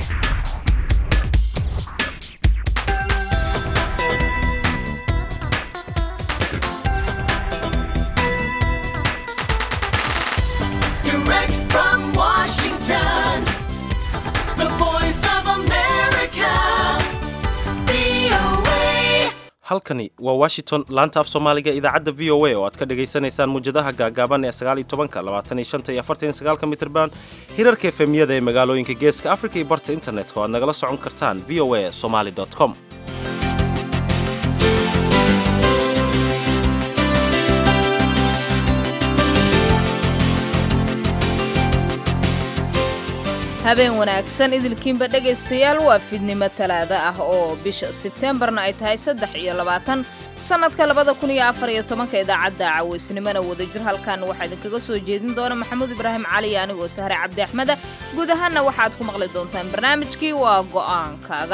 Direct from Washington, the voice of America, VOA. halkani waa washington laanta af soomaaliga idaacadda v o a oo aad ka dhagaysanaysaan muwjadaha gaagaaban ee sagaal iyo tobanka labaatan iyo shanta iyo afartan iyo sagaalka mitrban hirarka efemiyada ee magaalooyinka geeska afrika iyo barta internetka oo aad nagala socon kartaan v o a somaly com habeen wanaagsan idilkiinba dhegaystayaal waa fidnimo talaada ah oo bisha sebteembarna ay tahay saddex iyo labaatan sannadka labada kun iyo afar iyo tobanka idaacadda cawaysnimona wadajir halkan waxaa idinkaga soo jeedin doona maxamuud ibraahim cali anigoo sahre cabdi axmeda guud ahaanna waxaad ku maqli doontaan barnaamijkii waa go'aankaaga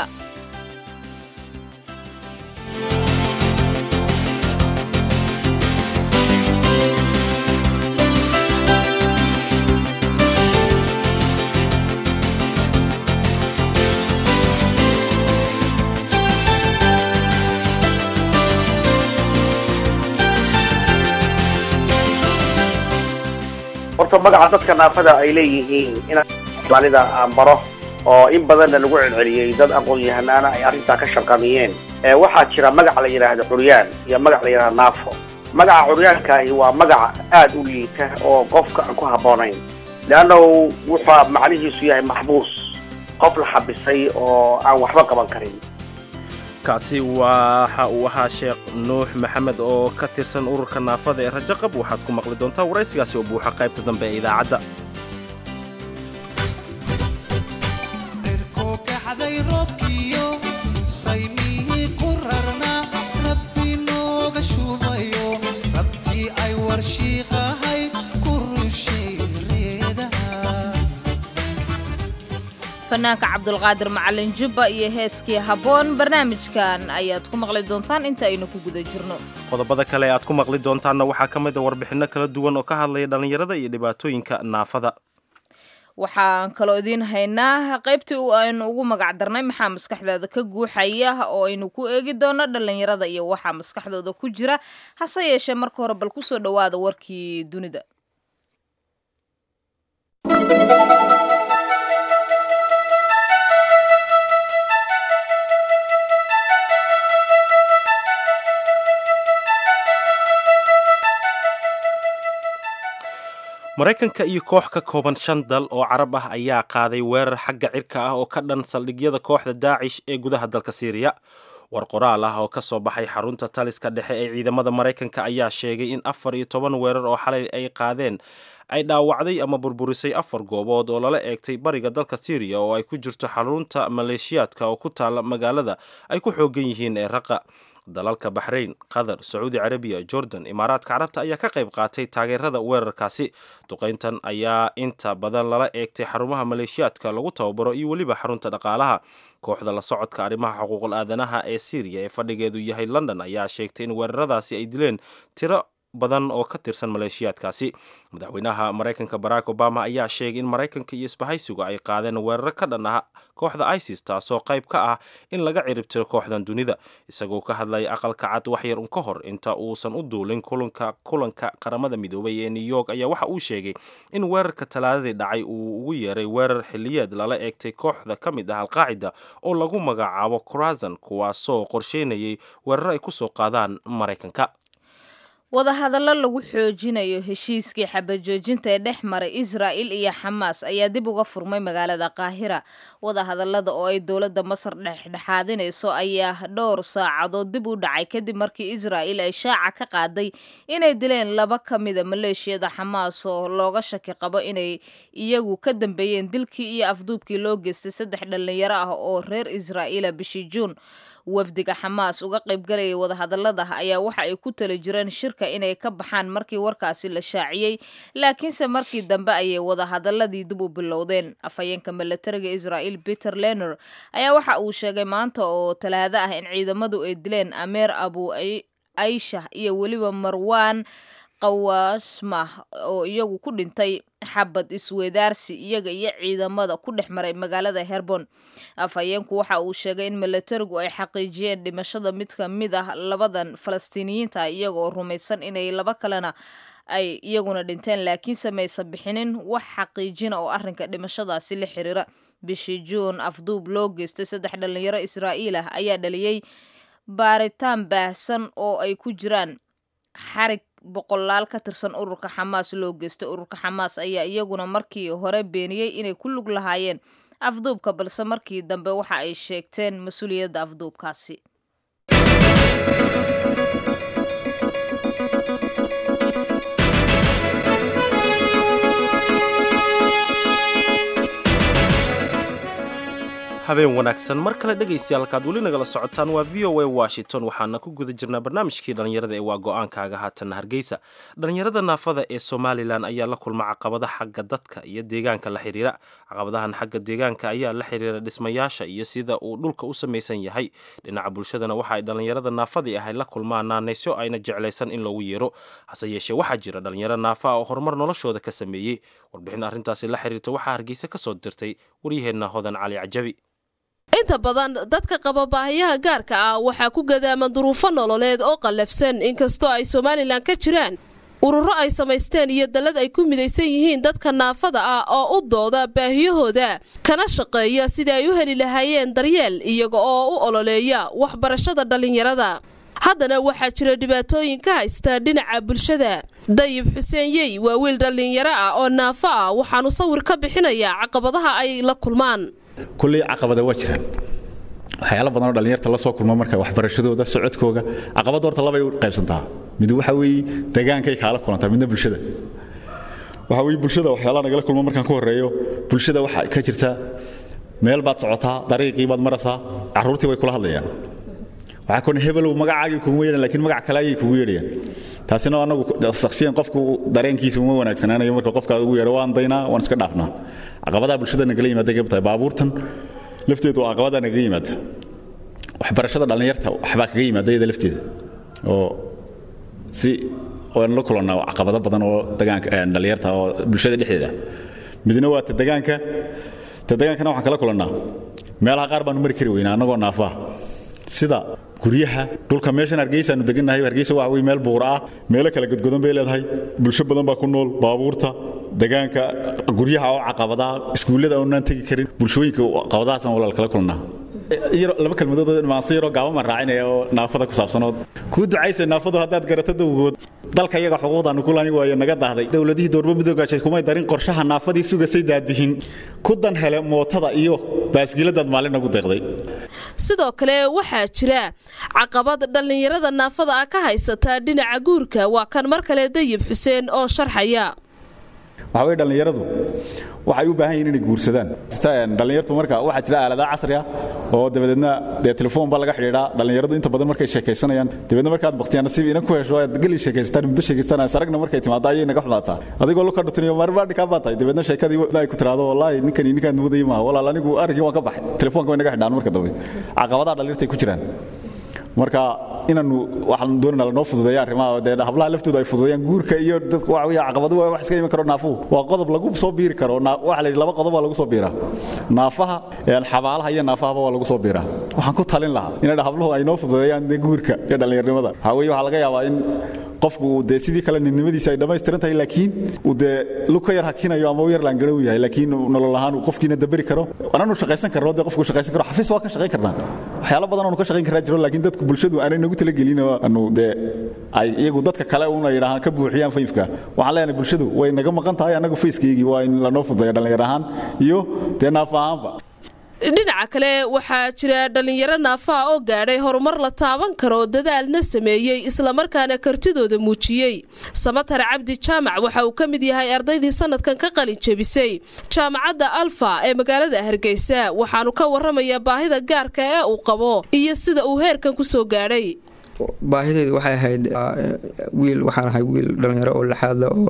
horta magaca dadka naafada ay leeyihiin inaan soomaalida aan baro oo in badanna lagu celceliyey dad aqoon-yahanaana ay arrintaa ka shaqamiyeen ee waxaa jira magac la yidhaahdo curyaan iyo magac la yidhahdo naafo magaca curyaankaahi waa magaca aad u liita oo qofka aan ku habboonayn leannahu wuxuu macnihiisu yahay maxbuus qof la xabisay oo aan waxba qaban karin kaasi waxa uu ahaa sheekh nuux maxamed oo ka tirsan ururka naafada ee rajaqab waxaad ku maqli doontaa waraysigaasi oo buuxa qaybta dambe ee idaacadda dhirku kacday roobkiyo saymihii ku rarnaa rabbi nooga shubayo rabtii ay warshiiqahay ku rushay reedaha fanaanka cabdulqaadir macalin jubba iyo heeskii habboon barnaamijkan ayaad ku maqli doontaan inta aynu ku guda jirno qodobada kale ee aad ku maqli doontaanna waxaa ka mid a warbixinno kala duwan oo ka hadlaya dhallinyarada iyo dhibaatooyinka naafada waxaan kaloo idiin haynaa qaybtii u aynu ugu magac darnay maxaa maskaxdaada ka guuxaya oo aynu ku eegi doono dhallinyarada iyo waxaa maskaxdooda ku jira hase yeeshee marka hore bal kusoo dhowaada warkii dunida maraykanka iyo koox ka kooban shan dal oo carab ah ayaa qaaday weerar xagga cirka ah oo ka dhan saldhigyada kooxda daacish ee gudaha dalka siiriya war qoraal ah oo ka soo baxay xarunta taliska dhexe ee ciidamada maraykanka ayaa sheegay in afar iyo toban weerar oo xalay ay qaadeen ay dhaawacday ama burburisay afar goobood oo lala eegtay bariga dalka siiriya oo ay ku jirto xarunta maleeshiyaadka oo ku taala magaalada ay ku xoogan yihiin ee raqa dalalka baxrayn qatar sacuudi carabiya jordan imaaraadka carabta ayaa ka qayb qaatay taageerada weerarkaasi duqayntan ayaa inta badan lala eegtay xarumaha maleeshiyaadka lagu tababaro iyo weliba xarunta dhaqaalaha kooxda la socodka arrimaha xuquuqul aadanaha ee syriya ee fadhigeedu yahay london ayaa sheegtay in weeraradaasi ay dileen tiro badan oo ka tirsan maleeshiyaadkaasi madaxweynaha maraykanka barack obama ayaa sheegay in maraykanka iyo isbahaysigu ay qaadeen weeraro ka dhan ah kooxda isis taasoo qayb ka ah in laga ciribtiro kooxdan dunida isagoo ka hadlaya aqalka cad waxyar un ka hor inta uusan u duulin kulanka kulanka qaramada midoobay ee new york ayaa waxa uu sheegay in weerarka talaadadii dhacay uu ugu yeeray weerar xiliyeed lala eegtay kooxda ka mid ah alqaacida oo lagu magacaabo corazon kuwaasoo qorsheynayay weeraro ay kusoo qaadaan maraykanka wadahadallo lagu xoojinayo heshiiskii xabajoojinta ee dhex maray israa'il iyo xamaas ayaa dib uga furmay magaalada qaahira wadahadallada oo ay dowladda masar dhexdhexaadinayso ayaa dhowr saacadood dib u dhacay kadib markii israa'il ay shaaca ka qaaday inay dileen laba ka mida maleeshiyada xamaas oo looga shaki qabo inay iyagu ka dambeeyeen dilkii iyo afduubkii loo geystay saddex dhallinyaro ah oo reer israa'iila bishii juun wafdiga xamaas uga qaybgalayay wadahadallada ayaa waxa ay ku tali jireen shirka inay ka baxaan markii warkaasi la shaaciyey laakiinse markii dambe ayay wadahadalladii dib u bilowdeen afhayeenka milatariga israa'iil peter lener ayaa waxa uu sheegay maanta oo talaado ah in ciidamadu ay dileen ameer abu aisha iyo weliba marwan qawaasmah oo iyagu ku dhintay xabad isweedaarsi iyaga iyo ciidamada ku dhex maray magaalada herbon afhayeenku waxa uu sheegay in milatarigu ay xaqiijiyeen dhimashada mid ka mid ah labadan falastiiniyiinta iyaga oo rumaysan inay laba kalena ay iyaguna dhinteen laakiinse maysan bixinin wax xaqiijina oo arrinka dhimashadaasi la xiriira bishii juun afduub loo geystay saddex dhalinyaro israa'iil ah ayaa dhaliyey baaritaan baahsan oo ay ku jiraan xarig boqolaal ka tirsan ururka xamaas loo geystay ururka xamaas ayaa iyaguna markii hore beeniyey inay ku lug lahaayeen afduubka balse markii dambe waxa ay sheegteen mas-uuliyadda afduubkaasi habeen wanaagsan mar kale dhegaystayaal halkaad weli nagala socotaan waa v o a washington waxaana ku guda jirnaa barnaamijkii dhallinyarada ee waa go-aankaaga haatanna hargeysa dhallinyarada naafada ee somalilan ayaa la kulma caqabada xagga dadka iyo deegaanka la xiriira caqabadahan xagga deegaanka ayaa la xiriira dhismayaasha iyo sida uu dhulka u samaysan yahay dhinaca bulshadana waxa ay dhallinyarada naafadii ahay la kulmaan naanaysyo ayna jeclaysan in loogu yeero hase yeeshee waxaa jira dhallinyaro naafa ah oo horumar noloshooda ka sameeyey warbixin arrintaasi la xiriirta waxaa hargeysa ka soo dirtay waryaheenna hodan cali cajabi inta badan dadka qaba baahiyaha gaarka ah waxaa ku gadaaman duruufo nololeed oo qallafsan inkastoo ay somalilan ka jiraan ururo ay samaysteen iyo dallad ay ku midaysan yihiin dadka naafada ah oo u dooda baahiyahooda kana shaqeeya sidii ay u heli lahaayeen daryeel iyaga oo u ololeeya waxbarashada dhallinyarada haddana waxaa jira dhibaatooyin ka haysta dhinaca bulshada dayib xuseen yey waa wiil dhallinyaro ah oo naafo ah waxaanu sawir ka bixinayaa caqabadaha ay la kulmaan kulley caqabada waa jiraan waxyaalo badanoo dhallinyarta la soo kulma marka waxbarashadooda socodkooga caqabadda horta labay u qaybsantaa mid waxa weeye degaankay kaala kulantaa midna bulshada waxa weye bulshada waxyaalaha nagala kulma markaan ku horreeyo bulshada waxa ka jirta meel baad socotaa dariiqii baad maraysaa carruurtii way kula hadlayaan waxaa kon hebelow magacaagii kugu yeedhan lakiin magac kale ayay kugu yeedhayaan taasina anagu shakhsiyan qofku dareenkiisa uma wanaagsanaanayo marka qofka ugu yeedho waan daynaa waan iska dhaafnaa caqabadaha bulshada nagala yimaada ka tahay baabuurtan lafteedu waa caqabadaha nagaga yimaada waxbarashada dhallinyarta waxbaa kaga yimaada iyada lafteeda oo si waan la kulannaa caqabado badan oo degaanka dhallinyarta oo bulshada dhexdeeda midna waa ta degaanka ta degaankana waxaan kala kulannaa meelaha qaar baanu mari kari weynaa annagoo naafaa sida guryaha dhulka meeshan hargeysaanu degannahay hargeysa waxa wey meel buura ah meelo kala godgodan bay leedahay bulsho badan baa ku nool baabuurta degaanka guryaha oo caqabadaa iskuullada oonaan tegi karin bulshooyinka caqabadahaasaan walaal kala kulnaa laba kalmadood maanse yaroo gaabaman raacinaya oo naafada ku saabsanoo kuu ducaysa naafadu haddaad garato dawgood dalka iyaga xuquuqdaanu ku lahayn waayo naga daahday dowladihii doorba midoogaashay kumay darin qorshaha naafadii sugasay daadihin ku dan hele mootada iyo baasgiladaad maalin nagu deeqday sidoo kale waxaa jira caqabad dhallinyarada naafada ah ka haysataa dhinaca guurka waa kan mar kale dayib xuseen oo sharxaya waxa weye dhallinyaradu waxay u baahan yihin inay guursadaan dhallinyartu marka waxaa jira aaladaha casri ah oo dabadeedna dee telefoon baa laga xidhiidhaa dhallinyaradu inta badan markay sheekaysanayaan dabeedna markaad bakhtiyaan nasiib inan ku hesho aad geli sheekaysataan muddo sheekaysanayaan saragna markay timaado ayay naga xumaataa adigoo luka dhutuniyo marbaadhi kaa baa tahay dabeedna sheekadii ay ku tiraado wallaahi ninkani ninkaan mudayay maaha walaal anigu arrinkii waan ka baxay telefoonka way naga xidhaan marka dambe caqabadaha dhallinyartay ku jiraan marka inaanu waxaan doonayna lanoo fududeeya arrimaha dee hablaha laftooda ay fududeeyaan guurka iyo dadka waxa weeye caqabadu waa wax iska iman karo naafuhu waa qodob lagu soo biiri karo waxa la yidhi laba qodob waa lagu soo biiraa naafaha xabaalaha iyo naafahaba waa lagu soo biiraa waxaan ku talin lahaa inay habluhu ay noo fududeeyaan dee guurka iyo dhallinyarnimada waxaa weeye waxaa laga yaabaa in qofku dee sidii kale ninnimadiisa ay dhammaystiran tahay laakiin uu dee lug ka yar hakinayo ama u yar laangarow yahay laakiin nolol ahaan uu qofkiina daberi karo ananu shaqaysan karno dee qofku shaqaysan karo xafiis waa ka shaqayn karnaa waxyaalo badan aanu ka shaqayn karaa jiro laakiin dadku bulshadu aanay nagu talagelin anu dee ay iyagu dadka kale una yidhaahaan ka buuxiyaan fayfka waxaan leenahay bulshadu way naga maqan tahay annagu fayskaygii waa in lanoo fududeeya dhallinyar ahaan iyo dee naafa ahaanba dhinaca kale waxaa jira dhallinyaro naafaha oo gaadhay horumar la taaban karo dadaalna sameeyey islamarkaana kartidooda muujiyey samatar cabdi jaamac waxa uu ka mid yahay ardaydii sanadkan ka qalin jebisay jaamacadda alfa ee magaalada hargeysa waxaanu ka warramayaa baahida gaarka ee uu qabo iyo sida uu heerkan ku soo gaadhay baahidaydu waxay ahayd wiil waxaan ahay wiil dhallinyaro oo laxaadla oo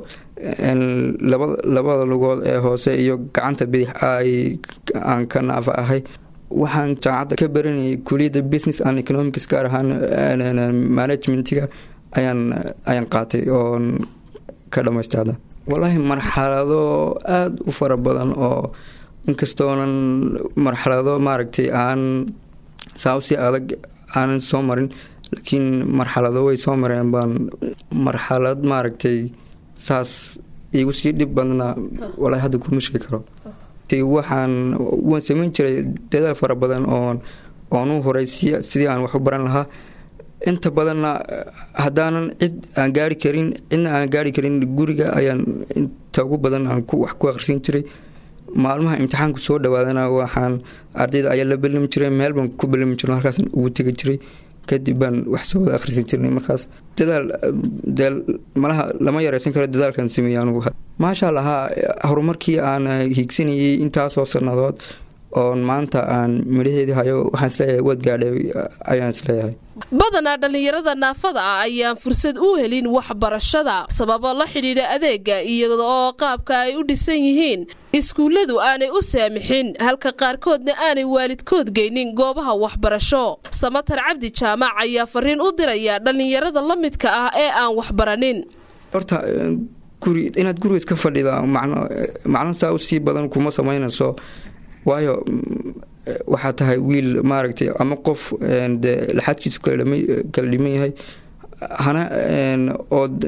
labada lugood ee hoose iyo gacanta bidix ay aan ka naafa ahay waxaan jaamacadda ka baranayay kuliyadda business and economics gaar ahaan managementiga ayaan ayaan qaatay oon ka dhamaystay hadda wallaahi marxalado aada u fara badan oo inkastoonan marxalado maaragtay aan saa usii adag aanan soo marin laakiin marxalado way soo mareen baan marxalad maaragtay saas igu sii dhib badnaa wallaahi hadda kuma sheegi karo waxaan waan samayn jiray dadaal fara badan oon oon u horay sidii aan wax u baran lahaa inta badanna haddaanan cid aan gaari karin cidna aan gaari karin guriga ayaan inta ugu badan aan wax ku akhrisan jiray maalmaha imtixaanku soo dhawaadana waxaan ardayda ayaa la belami jiray meel baan ku belami jirno halkaasaan ugu tegi jiray kadib baan wax soo wada akhrisan jirnay markaas dadaal dee malaha lama yareysan karo dadaalkan sameeyey anugu maasha allahaa horumarkii aan hiigsanayay intaasoo sannadood oon maanta aan midhaheedii hayo waxaan isleeyahay waad gaadhay ayaan isleeyahay badanaa dhallinyarada naafada ah ayaan fursad u helin waxbarashada sababo la xidhiidha adeega iyada oo qaabka ay u dhisan yihiin iskuulladu aanay u saamixin halka qaarkoodna aanay waalidkood geynin goobaha waxbarasho samatar cabdi jaamac ayaa fariin u diraya dhallinyarada la midka ah ee aan waxbaranin horta guri inaad guriga iska fadhida macno macno saa u sii badan kuma samaynayso waayo waxaa tahay wiil maaragtay ama qof de laxadkiisu kala dhiman yahay hana ood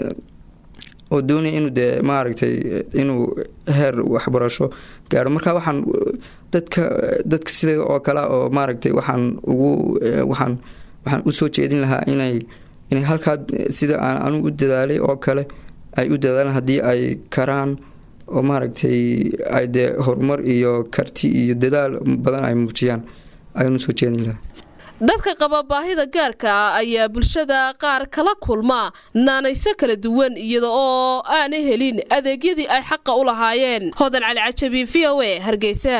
oo doonaya inuu dee maaragtay inuu heer waxbarasho gaaro marka waxaan dadka dadka sideeda oo kale oo maaragtay waxaan ugu waxaan waxaan usoo jeedin lahaa inay inay halkaa sida aan anugu u dadaalay oo kale ay u dadaalaan haddii ay karaan oo maaragtay ay dee horumar iyo karti iyo dadaal badan ay muujiyaan ayaan usoo jeedin lahaa dadka qaba baahida gaarka ah ayaa bulshada qaar kala kulma naanayso kala duwan iyada oo aanay helin adeegyadii ay xaqa u lahaayeen hodan cali cajabi v o a hargeysa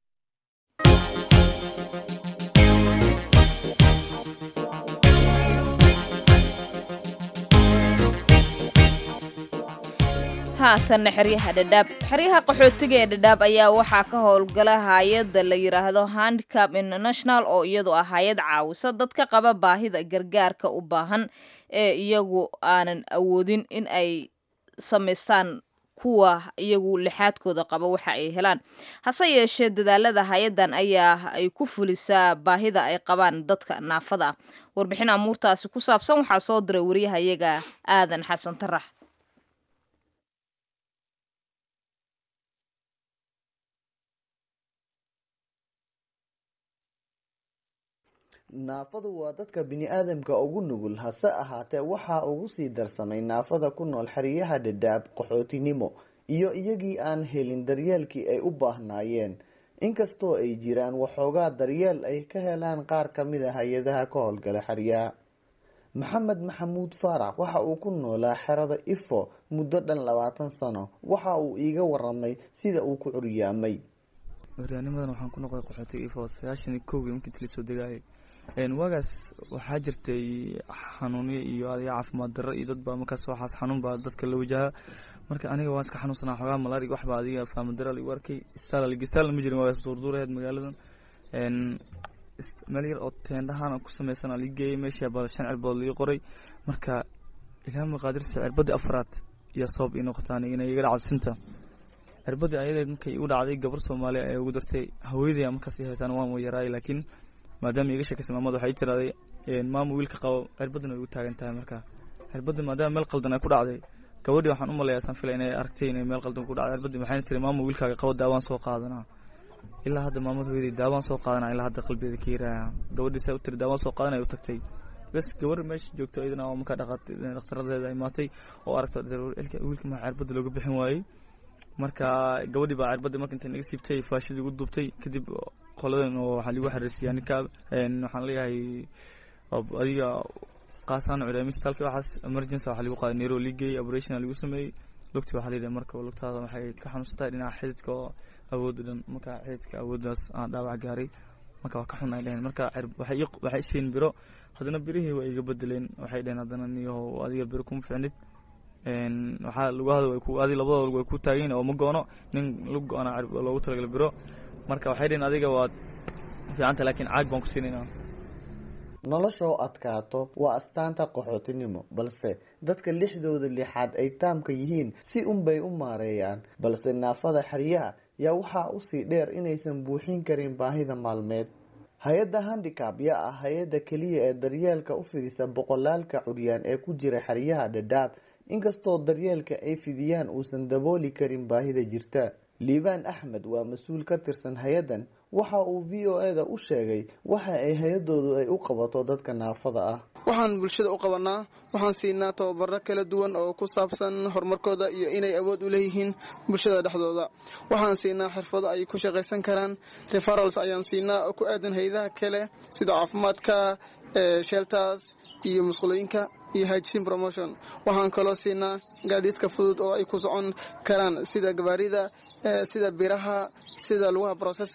haatanna xeryaha dhadhaab xeryaha qaxootiga ee dhadhaab ayaa waxaa ka howlgala hay-adda la yidhaahdo handicap international oo iyadu ah hay-ad caawisa dadka qaba baahida gargaarka u baahan ee iyagu aanan awoodin in ay samaystaan kuwa iyagu lixaadkooda qaba waxa ay helaan hase yeeshee dadaalada hay-addan ayaa ay ku fulisaa baahida ay qabaan dadka naafada ah warbixin amuurtaasi ku saabsan waxaa soo diray wariyahayaga aadan xasan tarax naafadu waa dadka bini-aadamka ugu nugul hase ahaatee waxaa ugu sii darsamay naafada ku nool xeryaha dhadhaab qaxootinimo iyo iyagii aan helin daryeelkii ay u baahnaayeen inkastoo ay jiraan waxoogaa daryeel ay ka helaan qaar kamid a hay-adaha ka howlgala xeryaha maxamed maxamuud faarax waxa uu ku noolaa xerada ifo muddo dhan labaatan sano waxa uu iiga waramay sida uu ku curyaamay horyaanimadan waxaan ku noqday qaxootiga ifo sagaashan iyo kowgii markii inti lasoo degaayay waagaas waxaa jirtay xanuunyo iyo adiga caafimaad darro iyo dadbaa markaas waxaas xanuun baa dadka la wajaha marka aniga waan iska xanuunsanaa xoogaa malarig waxbaa adiga faamadaral igu arkay istaalgistaalna ma jirin waagaas duurduuraheed magaaladan meel yar oo teendhahaan ku sameysan aa lii geeyay meeshii baa shan cirbood lii qoray marka ilaa maqaadirta cirbadii afraad iyo sabab ii noqotaan inay iga dhacdo sinta cirbadii ayadeed markay igu dhacday gabar soomaaliya ee ugu dartay haweenaya markaas ii haystaan waan yaraay laakiin maadaama iga sheekaysay maamad waxay tiraday maama wiilka qabo cirbadan way igu taagan tahay marka cirbadii maadaama meel qaldan ay ku dhacday gabadhii waxaan u malayaa saan filay inay aragtay inay meel qaldan ku dhacday cirbadii waxayna tiri maama wiilkaaga qabo daawaan soo qaadanaa ilaa hadda maamad hooyaday daawaan soo qaadanaa ilaa hadda qalbigeeda ka yiraaya gabadhii saa u tiri daawaan soo qaadanay u tagtay bes gabar meesha joogto iyadana oo markaa dhakhtaradeeda imaatay oo aragta wiilka maxaa cirbada looga bixin waayey marka gabadhii baa cirbadii marka intay naga siibtay faashadii ugu duubtay kadib qoladan oo waxaa lagu xariisiyaa ninka waxaan leeyahay adiga qaasaan cudamistalka waxaas emergency waxaa lagu qaaday neero ligay operation lagu sameeyey lugti waxaa layidhaha marka lugtaada waxay ka xanuunsan tahay dhinaca xididka oo awood dhan marka xididka awooddaas aan dhaawac gaaray marka waa ka xun ay dheheen marka waxay waxay isiin biro haddana birihii waa iga bedeleen waxay dheheen haddana niyo adiga biro kuma ficnid waxaa lugahada way ku adi labadooda way ku taageen oo ma goono nin lug go-ana loogu talagalay biro marka waxay dheheen adiga waad fiicanta laakiin caag baan ku siinaynaa noloshoo adkaato waa astaanta qaxootinimo balse dadka lixdooda lixaad ay taamka yihiin si unbay u maareeyaan balse naafada xeryaha yaa waxaa usii dheer inaysan buuxin karin baahida maalmeed hay-adda handicab yaa ah hay-adda keliya ee daryeelka u fidisa boqolaalka curyaan ee ku jira xeryaha dhadhaab inkastoo daryeelka ay fidiyaan uusan dabooli karin baahida jirta liibaan axmed waa mas-uul ka tirsan hay-addan waxa uu v o eda u sheegay waxa ay hay-adoodu ay u qabato dadka naafada ah waxaan bulshada u qabanaa waxaan siinaa tababaro kala duwan oo ku saabsan horumarkooda iyo inay awood u leeyihiin bulshada dhexdooda waxaan siinaa xirfado ay ku shaqaysan karaan referals ayaan siinaa oo ku aadan hay-adaha kale sida caafimaadka shelters iyo musqulooyinka iyo hygin promotion waxaan kaloo siinaa gaadiidka fudud oo ay ku socon karaan sida gabaarida sida biraha sida lugaha process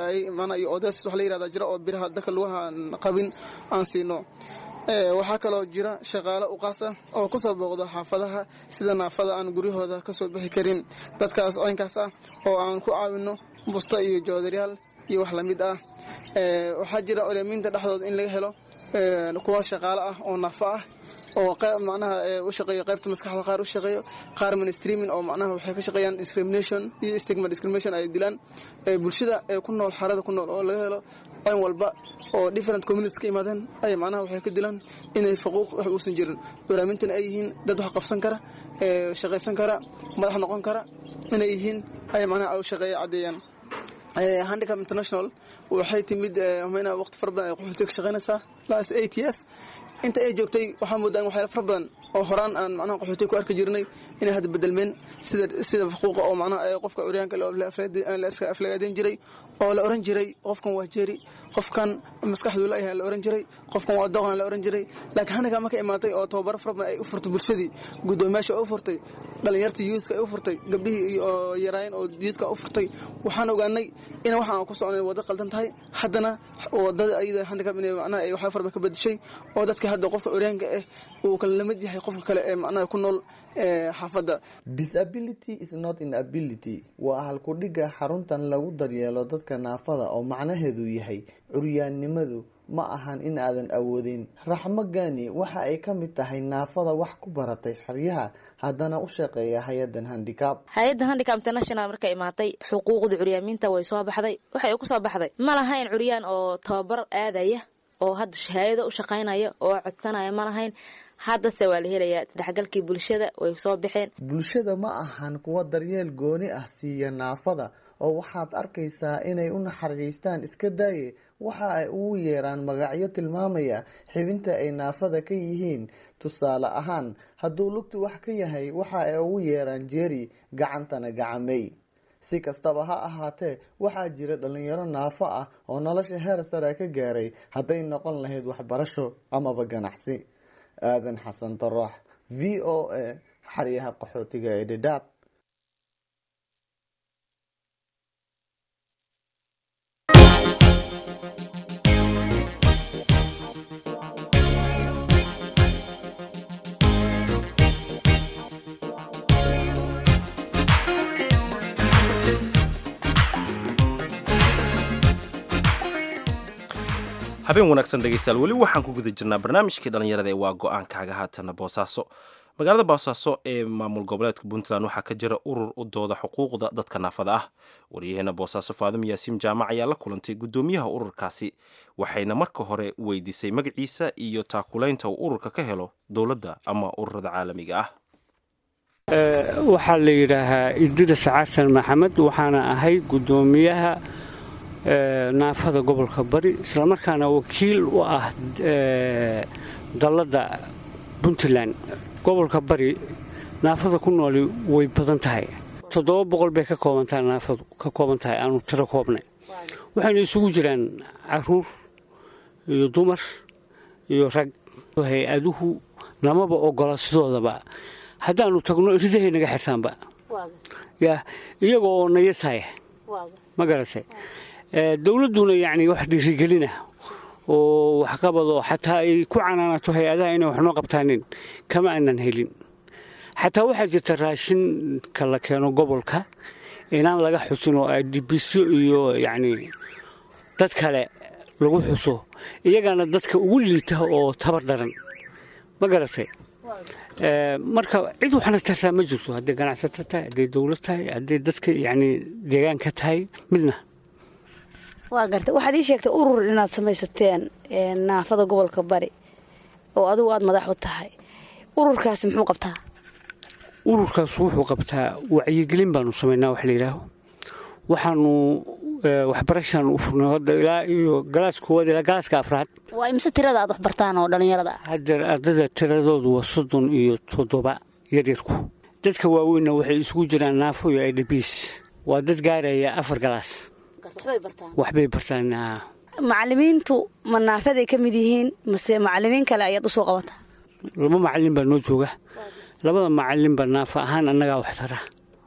iyo odes wax la yirahda jira oo biraha dadka lugaha qabin aan siino waxaa kaloo jira shaqaale u qaasa oo kusoo booqda xaafadaha sida naafada aan guryahooda kasoo bixi karin dadkaas caynkaas ah oo aan ku caawino busto iyo joodaryaal iyo wax lamid ah waxaa jira olemiinta dhexdooda in laga helo kuwa shaqaale ah oo naafo ah oo macnaha u shaqeeyo qaybta maskaxda qaar u shaqeeyo qaar mainstreaming oo macnaha waxay ka shaqeeyaan discrimination iyo stigma discrimination ay dilaan bulshada ee ku nool xarada ku nool oo laga helo qoyn walba oo different communities ka imaadeen ay macnaha waxay ka dilaan inay faquuq wax uusan jirin baraamintan ay yihiin dad wax qabsan kara shaqaysan kara madax noqon kara inay yihiin ay macnaha u shaqeeya caddeeyaan handicap international waxay timid mna waqti fara badan ay qaxootiga ka shaqaynaysaa last eight years inta ay joogtay waxaa moodaa in waxyaala fara badan oo horaan aan macnaha qaxootiga ku arki jirnay inay hadda bedelmeen sida sida faquuqa oo macnaha qofka curyaanka la iska aflagaadeyn jiray oo la oran jiray qofkan waa jeeri qofkan maskaxdu laayahay la oran jiray qofkan waa doqan la oran jiray laakiin hanaga marka imaatay oo tababaro fara badan ay u furtay bulshadii guddoomiyaasha u furtay dhalinyartii youthka ay u furtay gabdhihii oo yaraayeen oo youthka u furtay waxaan ogaanay in waxa aan ku soconay wado qaldan tahay haddana wadada ayada handicap inay macnaha ay waxaa fara badan ka bedeshay oo dadka hadda qofka curyaanka ah uu kala lamid yahay qofka kale ee macnaha ku nool xaafadda disability is not inability waa halkudhiga xaruntan lagu daryeelo dadka naafada oo macnaheedu yahay curyaannimadu ma ahan in aadan awoodin raxmo gani waxa ay ka mid tahay naafada wax ku baratay xeryaha haddana u shaqeeya hay-adan handicab hay-adda handicap international markay imaatay xuquuqda curyaamiinta way soo baxday waxay ku soo baxday ma lahayn curyaan oo tababar aadaya oo hadda hay-ado u shaqaynaya oo codsanaya ma lahayn haddase waa la helayaa isdhexgalkii bulshada way soo baxeen bulshada ma ahan kuwa daryeel gooni ah siiya naafada oo waxaad arkaysaa inay u naxariistaan iska daaye waxa ay ugu yeeraan magacyo tilmaamaya xibinta ay naafada ka yihiin tusaale ahaan hadduu lugtu wax ka yahay waxa ay ugu yeeraan jeeri gacantana gacamey si kastaba ha ahaatee waxaa jira dhalinyaro naafo ah oo nolosha heer sare ka gaaray hadday noqon lahayd waxbarasho amaba ganacsi aadan xasan daraax v o a xaryaha qaxootiga ee dhadhaab habeen wanaagsan dhegaystayaal weli waxaan ku guda jirnaa barnaamijkii dhallinyarada ee waa go-aankaaga haatana boosaaso magaalada boosaaso ee maamul goboleedka puntland waxaa ka jira urur u dooda xuquuqda dadka naafada ah waryaheena boosaaso faadimo yaasiim jaamac ayaa la kulantay guddoomiyaha ururkaasi waxayna marka hore weydiisay magaciisa iyo taakulaynta uu ururka ka helo dowladda ama ururada caalamiga ah waxaa la yidhaahaa idris xasan maxamed waxaana ahay guddoomiyaha naafada gobolka bari islamarkaana wakiil u ah dalladda puntland gobolka bari naafada ku nooli way badan tahay toddoba boqol bay ka koobantahay naafadu ka kooban tahay aanu tiro koobnay waxayna isugu jiraan caruur iyo dumar iyo rag hay-aduhu namaba ogola sidoodaba haddaannu tagno ridahay naga xirtaanba ya iyaga oo nayasaya ma garatay dowladduna yacni wax dhiirigelina oo waxqabadoo xataa ay ku canaanato hay-adaha inay wax noo qabtaanin kama aanan helin xataa waxaa jirta raashinka la keeno gobolka inaan laga xusin oo adibisyo iyo yacni dad kale lagu xuso iyagaana dadka ugu liita oo tabar daran ma garatay Ee, marka cid waxna tartaa ma jirto hadday ganacsato tahay hadday dowlad tahay hadday dadka yacni deegaanka tahay midna waa garta waxaad ii sheegtay urur inaad samaysateen ee, naafada gobolka bari oo adigu aad madax u tahay ururkaasi muxuu qabtaa ururkaas wuxuu qabtaa wacyigelin baanu samaynaa wax la yidhaaho waxaanu ee, waxbarashaan u furnay hadda ilaa iyo galaas koowaad ilaa galaaska afraad waa imise tirada aad wax bartaan oo dhallinyarada ah haddeer ardada tiradoodu waa soddon iyo toddoba yaryarku dadka waaweynna waxay isugu jiraan naafo iyo idbs waa dad gaaraya afar galaas waxbay bartaan waxbay bartaan ah. macalimiintu ma naafaday ka mid yihiin mase macalimiin kale ayaad usoo qabataa laba macalin baa noo jooga labada macalin baa naafa ahaan annagaa wax tara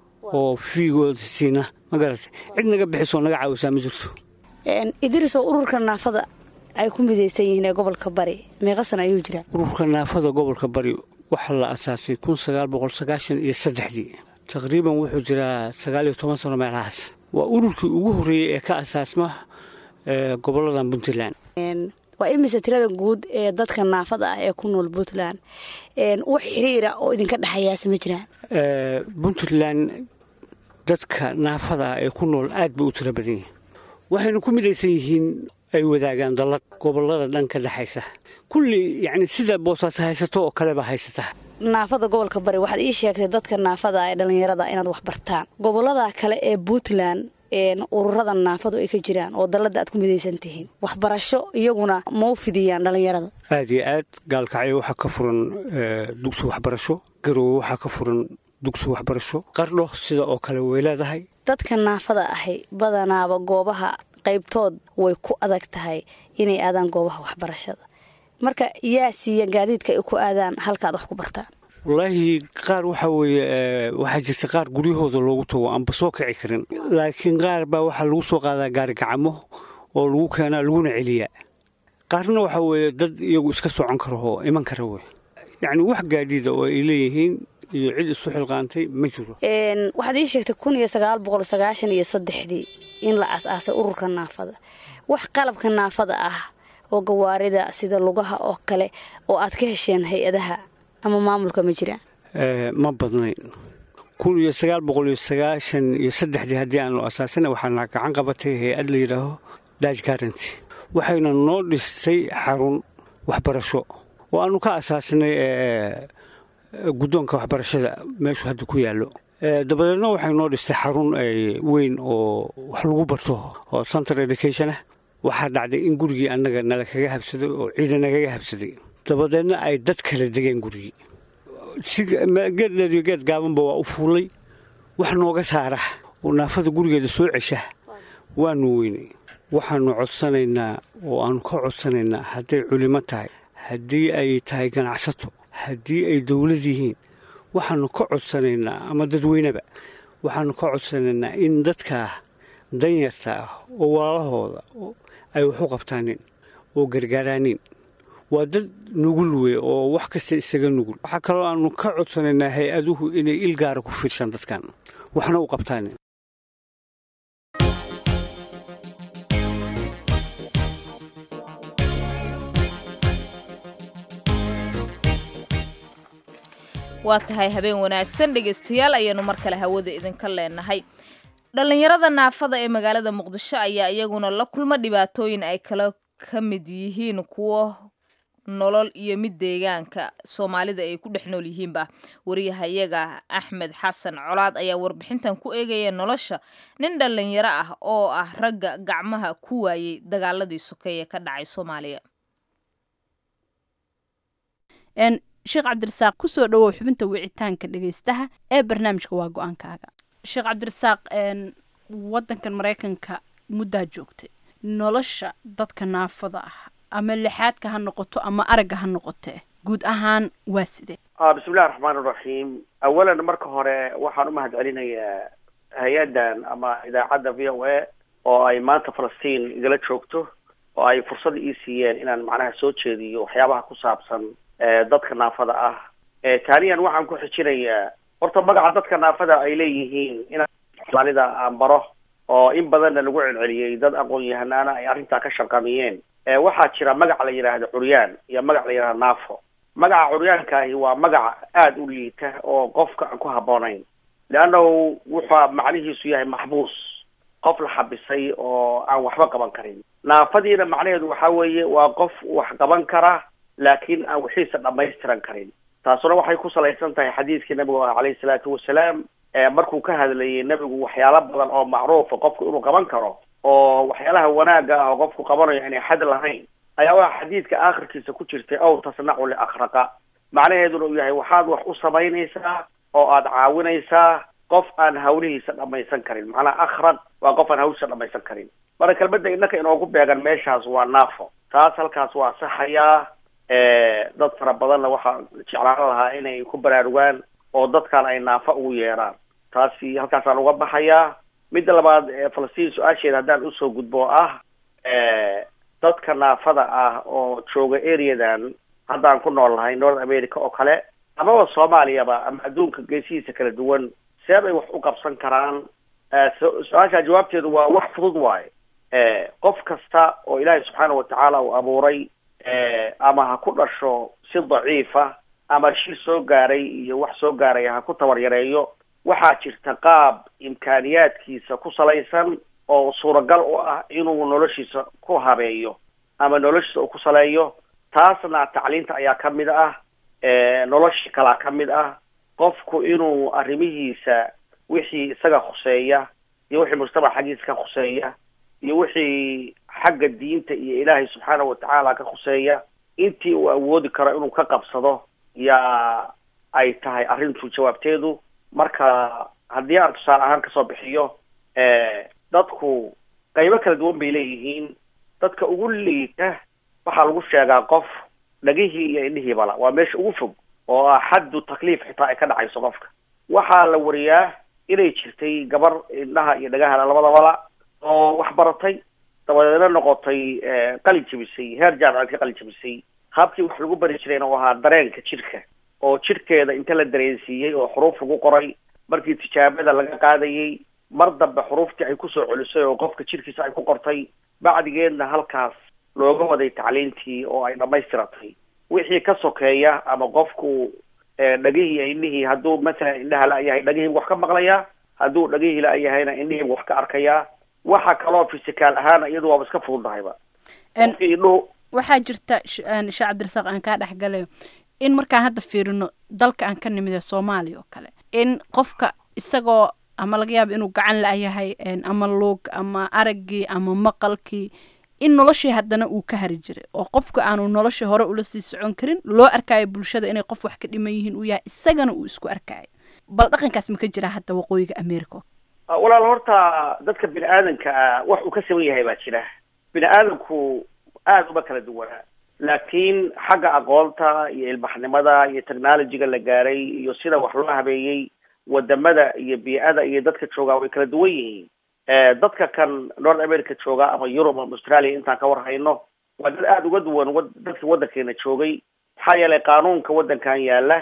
oo fiigooda siina ma garatay cid naga bixisoo naga caawisaa ma jirto Een, idrisow ururka naafada ay ku midaysan yihiin ee gobolka bari meeqa sana ayuu jiraa ururka naafada gobolka bari waxaa la asaasay kun sagaal boqol sagaashan iyo saddexdii taqriiban wuxuu jiraa sagaal iyo toban sano meelahaas waa ururkii ugu horreeyey ee ka asaasma ee goboladan puntland Een, waa imise tirada guud ee dadka naafada ah ee ku nool puntland Een, wax xiriira oo idinka dhexeeyaase ma jiraan Ee, puntland dadka naafada ah ee ku nool aad bay u tiro badan yihiin waxayna ku midaysan yihiin ay wadaagaan dallad gobolada dhan ka dhexaysa kulli yacni sida boosaaso haysato oo kaleba haysata naafada gobolka bari waxaad ii sheegtay dadka naafada ah ee dhallinyarada inaad wax bartaan gobolada kale ee puntland een, ururada naafadu ay ka jiraan oo dallada aad ku midaysan tihiin waxbarasho iyaguna ma u fidiyaan dhallinyarada aad iyo aad gaalkacyo waxaa ka furan ee, dugsi waxbarasho garowe waxaa ka furan dugsi waxbarasho qardho sida oo kale way leedahay dadka naafada ahi badanaaba goobaha qaybtood way ku adag tahay inay aadaan goobaha waxbarashada marka yaa siiya gaadiidka ay ku aadaan halkaad wax ku bartaan wallaahi qaar waxaa weeye ee, waxaa jirta qaar guryahooda loogu tago aanba soo kici karin laakiin qaar baa waxaa lagu soo qaadaa gaari gacamo oo lagu keenaa laguna celiyaa qaarna waxaa weeye dad iyagu iska socon kara oo iman kara wey yacni wax gaadiida oo ay leeyihiin iyo cid isu xilqaantay ma jiro Een, waxaad ii sheegtay kun iyo sagaal boqol sagaashan iyo saddexdii in la as-aasay ururka naafada wax qalabka naafada ah oo gawaarida sida lugaha oo kale oo aad ka hesheen hay-adaha ama maamulka ma jiraan Ee, ma badnayn kun iyo sagaal boqol iyo sagaashan iyo saddexdii haddii aanu asaasana waxaana gacan qabatay hay-ad la yidhaaho daaj garanti waxayna noo dhistay xarun waxbarasho oo aanu ka asaasinay ee, guddoonka waxbarashada meeshu hadda ku yaallo Ee, dabadeedna waxay noo dhistay xarun ee, weyn oo wax lagu barto oo center education ah waxaa dhacday in gurigii annaga nala kaga habsaday oo ciidan nagaga habsaday dabadeedna ay dad kala degeen gurigii si geed dheer iyo geed gaabanba waa u fuulay wax nooga saara oo naafada gurigeeda soo cesha waanu weynay waxaanu codsanaynaa oo aanu ka codsanaynaa hadday culimo tahay haddii ay tahay ganacsato haddii ay dowlad yihiin waxaanu ka codsanaynaa ama dadweyneba waxaanu ka codsanaynaa in dadkaa danyarta ah oo walaalahooda oo ay wax u qabtaanin oo gargaaraanin waa dad nugul wey oo wax kasta isaga nugul waxaa kaloo aanu ka codsanaynaa hay-aduhu inay il gaara ku fiirshaan dadkan waxna u qabtaanin waa tahay habeen wanaagsan dhegaystayaal ayaanu mar kale hawada idinka leenahay dhallinyarada naafada ee magaalada muqdisho ayaa iyaguna la kulma dhibaatooyin ay kala ka mid yihiin kuwo nolol iyo mid deegaanka soomaalida ay ku dhex nool yihiinba wariyahayaga axmed xasan colaad ayaa warbixintan ku eegaya nolosha nin dhallinyaro ah oo ah ragga gacmaha ku waayey dagaaladii sokeeye ka dhacay soomaaliya n sheekh cabdirasaaq kusoo dhawow xubinta wicitaanka dhegeystaha ee barnaamijka waa go-aankaaga sheekh cabdirasaaq n wadankan maraykanka muddaa joogtay nolosha dadka naafada ah ama lixaadka ha noqoto ama aragga ha noqotee guud ahaan waa sidee ah bismillahi raxmaan iraxiim awalan marka hore waxaan u mahad celinayaa hay-addan ama idaacadda v o a oo ay maanta falastiin igala joogto oo ay fursad ii siiyeen inaan macnaha soo jeediyo waxyaabaha ku saabsan dadka naafada ah taaniyan waxaan ku xijinayaa horta magaca dadka naafada ay leeyihiin inaan soomaalida aan baro oo in badanna lagu celceliyey dad aqoon-yahanaana ay arrintaa ka shaqamiyeen waxaa jira magac la yidhaahdo curyaan iyo magac la yidhahdo naafo magaca curyaankaahi waa magac aada u liita oo qofka aan ku habboonayn leannahu wuxua macnihiisu yahay maxbuus qof la xabisay oo aan waxba qaban karin naafadiina macnaheedu waxa weeye waa qof wax qaban kara laakiin aan wixiisa dhamaystiran karin taasuna waxay ku salaysan tahay xadiidkii nabigu ah calayhi salaatu wasalaam markuu ka hadlayay nebigu waxyaalo badan oo macruufa qofku inuu qaban karo oo waxyaalaha wanaagga ah oo qofku qabanayo inay xad lahayn ayaa waa xadiidka aakhirkiisa ku jirtay ow tasnacu liakhraqa macnaheeduna uu yahay waxaad wax u samaynaysaa oo aad caawinaysaa qof aan hawlihiisa dhamaysan karin macnaha akhraq waa qof aan hawlihiisa dhamaysan karin marka kelmadda innaka inoogu beegan meeshaas waa naafo taas halkaas waa saxayaa dad fara badanna waxaa jeclaan lahaa inay ku baraarugaan oo dadkan ay naafo ugu yeeraan taasi halkaasaan uga baxayaa midda labaad falastiin su-aasheeda haddaan usoo gudbo oo ah dadka naafada ah oo jooga areadan haddaan ku nool nahay north america oo kale amaba soomaaliyaba ama adduunka geesihiisa kala duwan see bay wax u qabsan karaan su-aasha jawaabteedu waa wax fudud waaye qof kasta oo ilaahay subxaana watacaala uu abuuray ama ha ku dhasho si daciifa ama shil soo gaaray iyo wax soo gaaraya ha ku tabar yareeyo waxaa jirta qaab imkaaniyaadkiisa ku salaysan oo suuragal u ah inuu noloshiisa ku habeeyo ama noloshiisa uu ku saleeyo taasna tacliinta ayaa ka mid ah nolosha kalaa ka mid ah qofku inuu arrimihiisa wixii isaga khuseeya iyo wixii mujtamac xaggiisa ka khuseeya iyo wixii xagga diinta iyo ilaahay subxaana watacaala ka khuseeya intii uu awoodi karo inuu ka qabsado yaa ay tahay arrintu jawaabteedu marka haddii aan tusaale ahaan kasoo bixiyo dadku qaybo kala duwan bay leeyihiin dadka ugu liita waxaa lagu sheegaa qof dhagihii iyo indhihiibala waa meesha ugu fog oo ah xaddu takliif xitaa ay ka dhacayso qofka waxaa la wariyaa inay jirtay gabar indhaha iyo dhagahana labadabala oo wax baratay dabadeedna noqotay qalin jabisay heer jaamacad ka qalin jabisay habkii wax lagu bari jirayna u ahaa dareenka jidhka oo jidhkeeda inta la dareensiiyey oo xuruuf lagu qoray markii tijaabada laga qaadayey mar dambe xuruuftii ay kusoo celisay oo qofka jidhkiisa ay ku qortay bacdigeedna halkaas looga waday tacliintii oo ay dhamaystiratay wixii ka sokeeya ama qofku dhagihii indhihii hadduu masalan indhaha la-yahay dhagihii wax ka maqlayaa hadduu dhagihii la-yahayna indhihii wax ka arkayaa waxa kaloo fisikaal ahaan iyadu waaba iska fududahayba indhuhu waxaa jirta sheekh cabdirasaaq aan kaa dhexgalayo in markaan hadda fiirino dalka aan ka nimid ee soomaaliya oo kale in qofka isagoo ama laga yaaba inuu gacan la-yahay ama luug ama araggii ama maqalkii in noloshii haddana uu ka hari jiray oo qofka aanu noloshii hore ula sii socon karin loo arkaayo bulshada inay qof wax ka dhiman yihiin uu yahay isagana uu isku arkaayo bal dhaqankaas ma ka jira hadda waqooyiga america walaal horta dadka bini aadanka ah wax uu ka saban yahay baa jira bini aadamku aada uma kala duwanaa laakiin xagga aqoonta iyo ilbaxnimada iyo technologyga la gaaray iyo sida wax loo habeeyey wadamada iyo bii-ada iyo dadka joogaa way kala duwan yihiin dadka kan north america jooga ama europe ama australia intaan ka war hayno waa dad aada uga duwan wa dadka waddankeena joogay maxaa yeelay qaanuunka waddankan yaala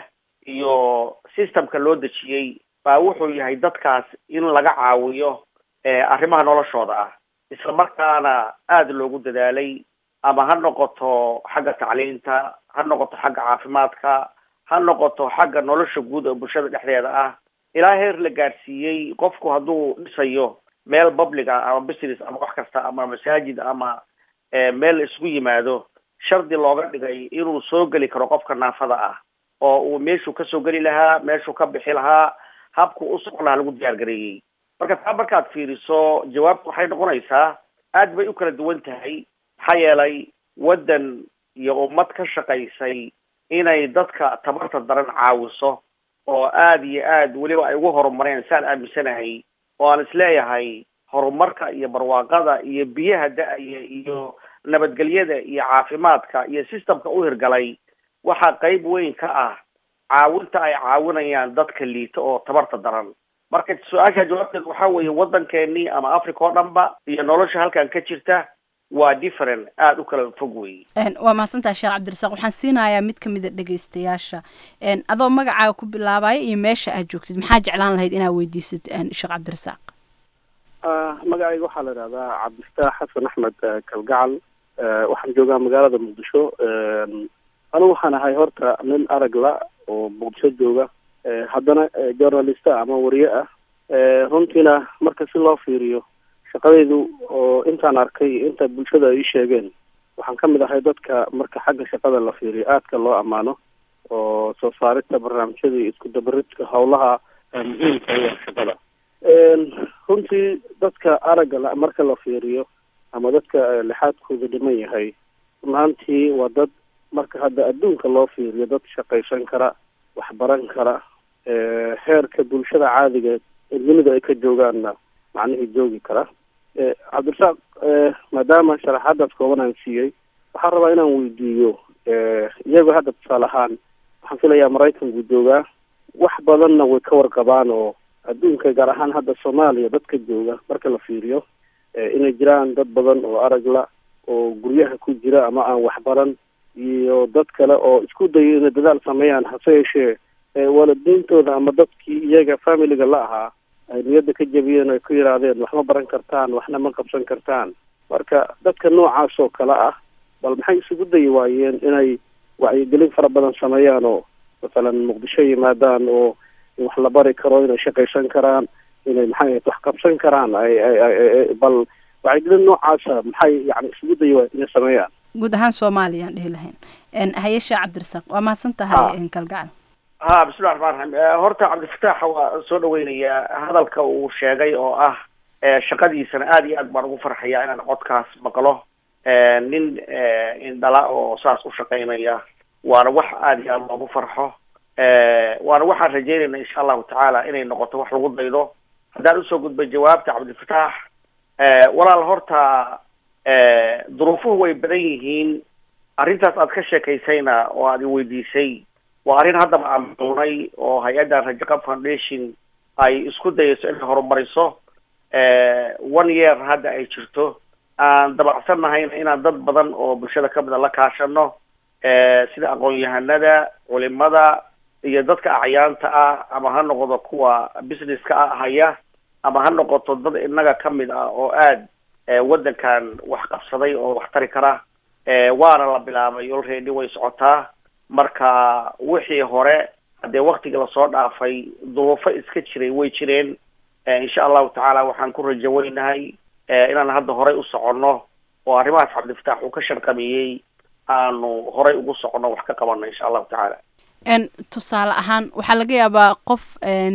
iyo systemka loo dejiyey baa wuxuu yahay dadkaas in laga caawiyo arrimaha noloshooda ah isla markaana aada loogu dadaalay ama ha noqoto xagga tacliinta ha noqoto xagga caafimaadka ha noqoto xagga nolosha guud oo bulshada dhexdeeda ah ilaa heer la gaadhsiiyey qofku hadduu dhisayo meel public ah ama business ama wax kasta ama masaajid ama meel isugu yimaado shardi looga dhigay inuu soo geli karo qofka naafada ah oo uu meeshuu kasoo geli lahaa meeshuu ka bixi lahaa habku u socon lahaa lagu diyaar gareeyey marka taa markaad fiiriso jawaabtu waxay noqonaysaa aad bay u kala duwan tahay maxaa yeelay waddan iyo ummad ka shaqaysay inay dadka tabarta daran caawiso oo aada iyo aad weliba ay ugu horumareen saan aaminsanahay oo aan isleeyahay horumarka iyo barwaaqada iyo biyaha da-aya iyo nabadgelyada iyo caafimaadka iyo systemka u hirgalay waxaa qeyb weyn ka ah caawinta ay caawinayaan dadka liita oo tabarta daran marka su-aasha jawaabteed waxaa weeye waddankeenii ama africa oo dhanba iyo nolosha halkan ka jirta waa different aada u kala fog weeye waa mahadsantaha sheekh cabdirasaaq waxaan siinayaa mid ka mida dhegeystayaasha adoo magacaaga ku bilaabaya iyo meesha aad joogtid maxaa jeclaan lahayd inaad weydiisad sheekh cabdirasaaq magacayga waxaa la idhahdaa cabdifataax xasan axmed kalgacal waxaan joogaa magaalada muqdisho anigu waxaan ahay horta nin arag la oo muqdisho jooga haddana journalista ama wariye ah runtiina marka si loo fiiriyo shaqadaydu oo intaan arkay inta bulshada ay ii sheegeen waxaan ka mid ahay dadka marka xagga shaqada la fiiriyo aadka loo ammaano oo soo saarista barnaamijyada iyo isku dabaridka howlaha muhiimka u ah shaqada runtii dadka aragga la marka la fiiriyo ama dadka lixaadkooda dhiman yahay runaantii waa dad marka hadda adduunka loo fiiriyo dad shaqaysan kara waxbaran kara heerka bulshada caadiga dunida ay ka joogaanna macnihii joogi kara cabdirasaaq maadaama sharaxaadaas kooban aan siiyey waxaan rabaa inaan weydiiyo iyagoo hadda tusaale ahaan waxaan filayaa maraykanku joogaa wax badanna way ka warqabaan oo adduunka gaar ahaan hadda soomaaliya dadka jooga marka la fiiriyo inay jiraan dad badan oo aragla oo guryaha ku jira ama aan waxbaran iyo dad kale oo isku dayo inay dadaal sameeyaan hase yeeshee waalidiintooda ama dadkii iyaga familiga la ahaa ay niyadda ka jebiyeen ay ku yidhaahdeen wax ma baran kartaan waxna ma qabsan kartaan marka dadka noocaas oo kale ah bal maxay isugu dayi waayeen inay wacyigelin fara badan sameeyaan oo masalan muqdisho yimaadaan oo wax la bari karo inay shaqaysan karaan inay maxay ahayd wax qabsan karaan ay ay ay bal wacyigelin noocaasa maxay yani isugu dayi waayeen inay sameeyaan guud ahaan soomaaliya aan dhihi lahayn hayesha cabdirasaaq waa mahadsan tahay kalgacal ha bismillahi raxmaan raxiim horta cabdifataax waa soo dhaweynayaa hadalka uu sheegay oo ah shaqadiisana aada iyo aad baan ugu farxaya inaan codkaas maqlo nin indhala oo saas u shaqaynaya waana wax aada iyo aada loogu farxo waana waxaan rajeynayna insha allahu tacaala inay noqoto wax lagu daydo haddaan usoo gudbay jawaabta cabdifataax walaal horta duruufuhu way badan yihiin arrintaas aad ka sheekaysayna oo aad i weydiisay waa arrin haddaba aan duunay oo hay-addan rajaqab foundation ay isku dayayso inay horumariso one year hadda ay jirto aan dabacsanahayna inaan dad badan oo bulshada ka mida la kaashano sida aqoon-yahanada culimada iyo dadka acyaanta ah ama ha noqdo kuwa businesska ah haya ama ha noqoto dad inaga ka mid ah oo aad waddankan wax qabsaday oo wax tari kara waana la bilaabay already way socotaa marka wixii hore haddee waktiga lasoo dhaafay duruufo iska jiray way jireen insha allahu tacaala waxaan ku rajo weynahay inaan hadda horay u soconno oo arrimahaas cabdifataax uu ka sharqamiyey aanu horay ugu soconno wax ka qabanno insha allahu tacaala tusaale ahaan waxaa laga yaabaa qof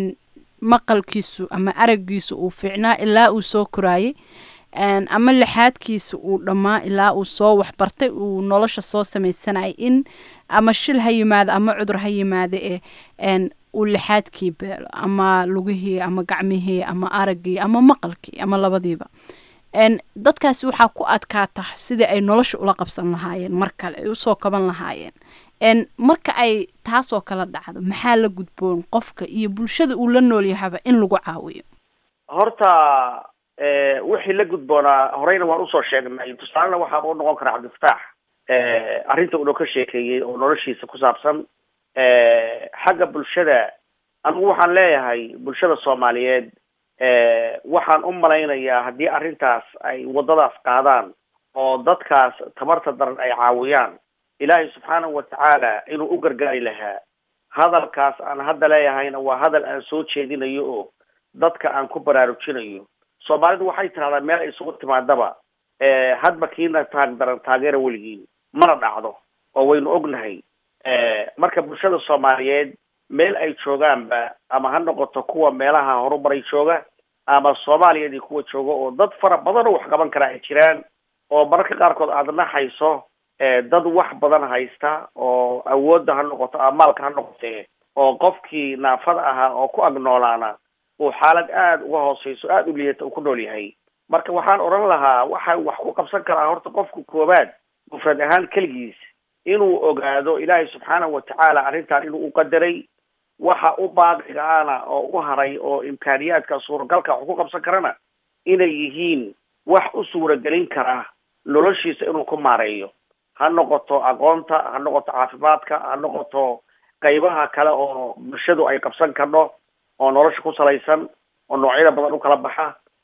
maqalkiisu ama aragiisu uu fiicnaa ilaa uu soo koraayay ama lixaadkiisa uu dhammaa ilaa uu soo waxbartay uu nolosha soo samaysanayay in ama shil ha yimaado ama cudur ha yimaado ee uu lixaadkii beelo ama lugihii ama gacmihii ama araggii ama maqalkii ama labadiiba dadkaasi waxaa ku adkaata sidii ay nolosha ula qabsan lahaayeen mar kale ay usoo kaban lahaayeen marka ay taasoo kala dhacdo maxaa la gudboon qofka iyo bulshada uu la nool yahaba in lagu caawiyo horta wixii la gudboonaa horeyna waan usoo sheegnay tusaalena waxaaba u noqon kara cabdifataax arrinta uuna ka sheekeeyey oo noloshiisa ku saabsan xagga bulshada anigu waxaan leeyahay bulshada soomaaliyeed waxaan u malaynayaa haddii arrintaas ay waddadaas qaadaan oo dadkaas tamarta daran ay caawiyaan ilaahay subxaanahu watacaala inuu u gargaari lahaa hadalkaas aan hadda leeyahayna waa hadal aan soo jeedinayo oo dadka aan ku baraarujinayo soomaalidu waxay tidhahdaa meel ay isugu timaadaba hadba kiina taag daran taageera weligiin mana dhacdo oo waynu ognahay marka bulshada soomaaliyeed meel ay joogaanba ama ha noqoto kuwa meelaha horumaray jooga ama soomaaliyadii kuwa jooga oo dad fara badan oo wax qaban kara ay jiraan oo mararka qaarkood aada naxayso dad wax badan haysta oo awoodda ha noqoto ama maalka ha noqotee oo qofkii naafada ahaa oo ku agnoolaana uu xaalad aada uga hooseyso aada u liidata uu ku nool yahay marka waxaan odhan lahaa waxa wax ku qabsan karaa horta qofka koobaad mufrad ahaan keligiis inuu ogaado ilaahay subxaanahu watacaala arrintan inuu u qadaray waxa u baaqiga ana oo u haray oo imkaaniyaadka suuragalka wax ku qabsan karana inay yihiin wax u suuragelin kara noloshiisa inuu ku maareeyo ha noqoto aqoonta ha noqoto caafimaadka ha noqoto qaybaha kale oo bulshadu ay qabsan karno oo nolosha ku salaysan oo noocyada badan u kala baxa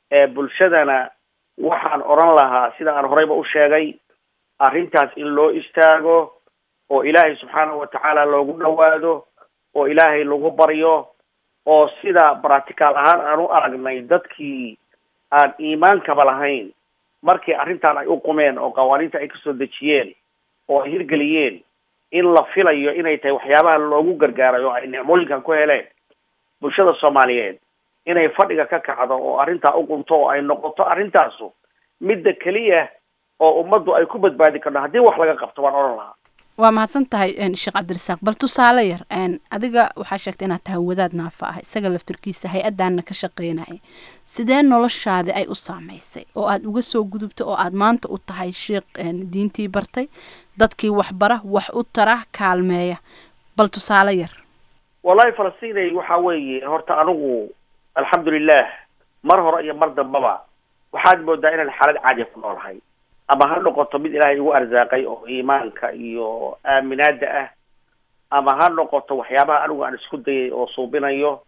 ee bulshadana waxaan odhan lahaa sida aan horeyba u sheegay arrintaas in loo istaago oo ilaahay subxaanahu watacaala loogu dhawaado oo ilaahay lagu baryo oo sida practical ahaan aan u aragnay dadkii aan iimaankaba lahayn markii arrintan ay u qumeen oo qawaaniinta ay kasoo dejiyeen oo ay hirgeliyeen in la filayo inay tahay waxyaabaha loogu gargaaray oo ay nicmooyinkan ku heleen bulshada soomaaliyeed inay fadhiga ka kacdo oo arrintaa u qunto oo ay noqoto arrintaasu midda keliya oo ummaddu ay ku badbaadi karto haddii wax laga qabto waan odhan lahaa waa mahadsan tahay sheekh cabdirasaaq bal tusaale yar adiga waxaa sheegtay inaad tahay wadaad naafa ah isaga laftarkiisa hay-adaana ka shaqeynaya sidee noloshaadi ay u saameysay oo aad uga soo gudubta oo aad maanta u tahay sheekh diintii bartay dadkii waxbara wax u tara kaalmeeya bal tusaale yar wallahi falastinay waxa weeye horta anigu alxamdulilah mar hore iyo mar dambaba waxaad moodaa inaan xaalad caadiya ku noolahay ama ha noqoto mid ilaahay igu arsaaqay oo iimaanka iyo aaminaada ah ama ha noqoto waxyaabaha anigu aan isku dayay oo suubinayo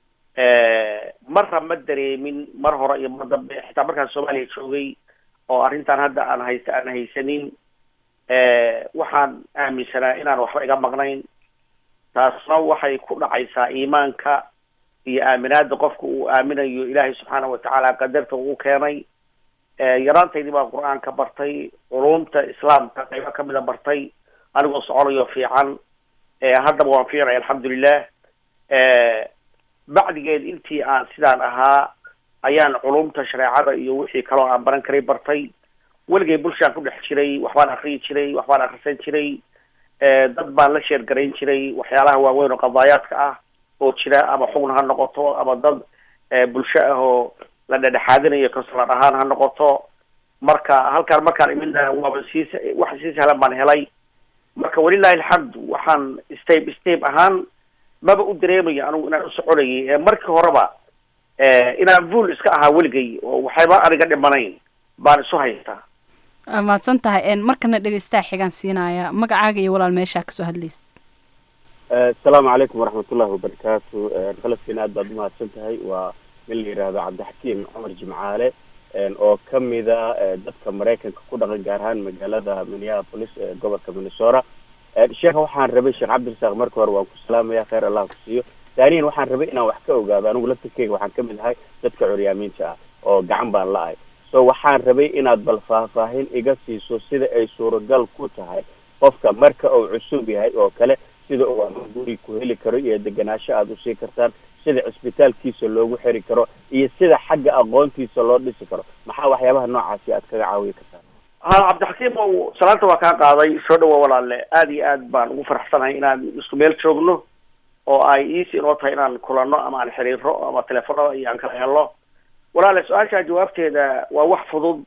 marra ma dareemin mar hore iyo mar dambe xitaa markaan soomaaliya joogay oo arrintan hadda aan haysa aan haysanin waxaan aaminsanaa inaan waxba iga maqnayn taasna waxay ku dhacaysaa iimaanka iyo aaminaada qofka uu aaminayo ilaahay subxaanahu watacaala qadarta uu keenay yaraantaydii baan qur-aanka bartay culumta islaamka qaybo kamida bartay anigoo soconayo fiican haddaba waan fiicnay alxamdulilah bacdigeed intii aan sidaan ahaa ayaan culumta shareecada iyo wixii kaloo aan baran karay bartay weligay bulshaan ku dhex jiray waxbaan akriyi jiray waxbaan akrisan jiray dad baan la sheergarayn jiray waxyaalaha waaweyn oo qadaayaadka ah oo jira ama xugn ha noqoto ama dad bulsho ah oo la dhedhexaadinayo kasalan ahaan ha noqoto marka halkaan markaan imidna waaba sii wax sii sahlan baan helay marka walilahi alxamdu waxaan step step ahaan maba u dareemayo anigu inaan u soconayay markii horeba inaan vuol iska ahaa weligay oo waxayba aniga dhimanayn baan isu haystaa mahadsan tahay markana dhegeystaha xigaan siinaya magacaaga iyo walaal meeshaa kasoo hadlaysa asalaamu calaykum waraxmatullahi wabarakaatu falastiin aad baad umahadsan tahay waa nin la yidhaahdo cabdixakiim cumar jimcaale oo kamida dadka maraykanka ku dhaqan gaar ahaan magaalada minneapolis ee gobolka minnesota sheekha waxaan rabay sheekh cabdirasaaq marka hore waan ku salaamaya kheyr allah ku siiyo taaniyan waxaan rabay inaan wax ka ogaado anigu laftirkeyga waxaan kamid ahay dadka curyaamiinta ah oo gacan baan la-ay so waxaan rabay inaad bal faahfaahin iga siiso sida ay suuragal ku tahay qofka marka uu cusub yahay oo kale sida uu ama guri ku heli karo iyo degenaansho aada usii kartaan sida cisbitaalkiisa loogu xiri karo iyo sida xagga aqoontiisa loo dhisi karo maxaa waxyaabaha noocaasi aad kaga caawiyi kartaan ha cabdixakiim ow salaanta waa kaa qaaday soo dhawa walaale aada iyo aad baan ugu faraxsanahay inaan isku meel joogno oo ay easy inoo tahay inaan kulano ama aan xiriiro ama telefonada iyo aan kala helno walaale su-aashaa jawaabteeda waa wax fudud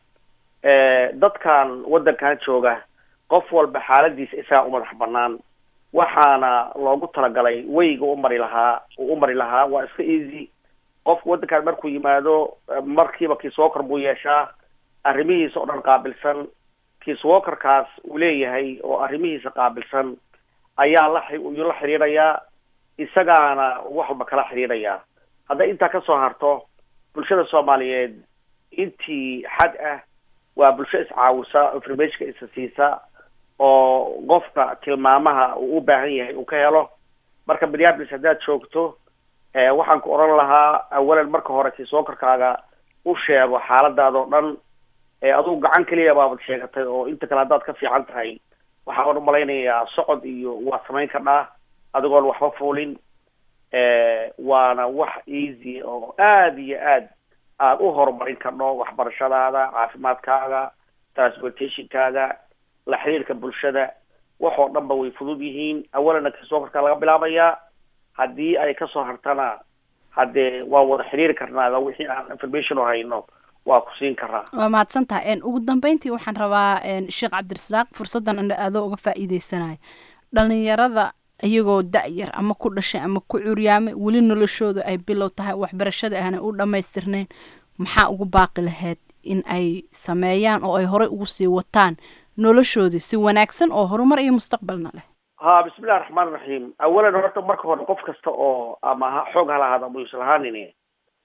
dadkan waddankan jooga qof walba xaaladiisa isagaa u madax banaan waxaana loogu talagalay weyga u mari lahaa uu u mari lahaa waa iska easy qofku waddankaan markuu yimaado markiiba kiiswokar buu yeeshaa arrimihiisa oo dhan qaabilsan kiiswokarkaas uu leeyahay oo arrimihiisa qaabilsan ayaa la yuu la xiriirayaa isagaana wax walba kala xiriirayaa hadday intaa kasoo harto bulshada soomaaliyeed intii xad ah waa bulsho iscaawisa informationka isa siisa oo qofka tilmaamaha uu u baahan yahay uu ka helo marka minneapolis haddaad joogto waxaan ku odhan lahaa awalan marka hore kiisookarkaaga u sheego xaaladaada oo dhan adugu gacan keliya baabad sheegatay oo inta kale haddaad ka fiican tahay waxaan umalaynayaa socod iyo waad samayn kardhaa adigoon waxba fuulin waana wax easy oo aada iyo aad aad u horumarin kardho waxbarashadaada caafimaadkaaga transportationkaaga la xiriirka bulshada waxoo dhan ba way fudud yihiin awalana kiisookarka laga bilaabayaa haddii ay kasoo hartana haddee waan wada xiriiri karnaa wixii aan information o hayno waa ku siin karaa waa mahadsan tahay ugu dambeyntii waxaan rabaa sheekh cabdirasaaq fursaddan adoo uga faa'iideysanaya dhalinyarada iyagoo da-yar ama ku dhashay ama ku curyaamay weli noloshooda ay bilow tahay waxbarashada aanay u dhammaystirnayn maxaa ugu baaqi lahayd in ay sameeyaan oo ay horey ugu sii wataan noloshoodii si wanaagsan oo horumar iyo mustaqbalna leh ha bismillahi raxmaan raxiim awalan horta marka hore qof kasta oo ama ha xoog ha lahaado ama yuusan lahaanin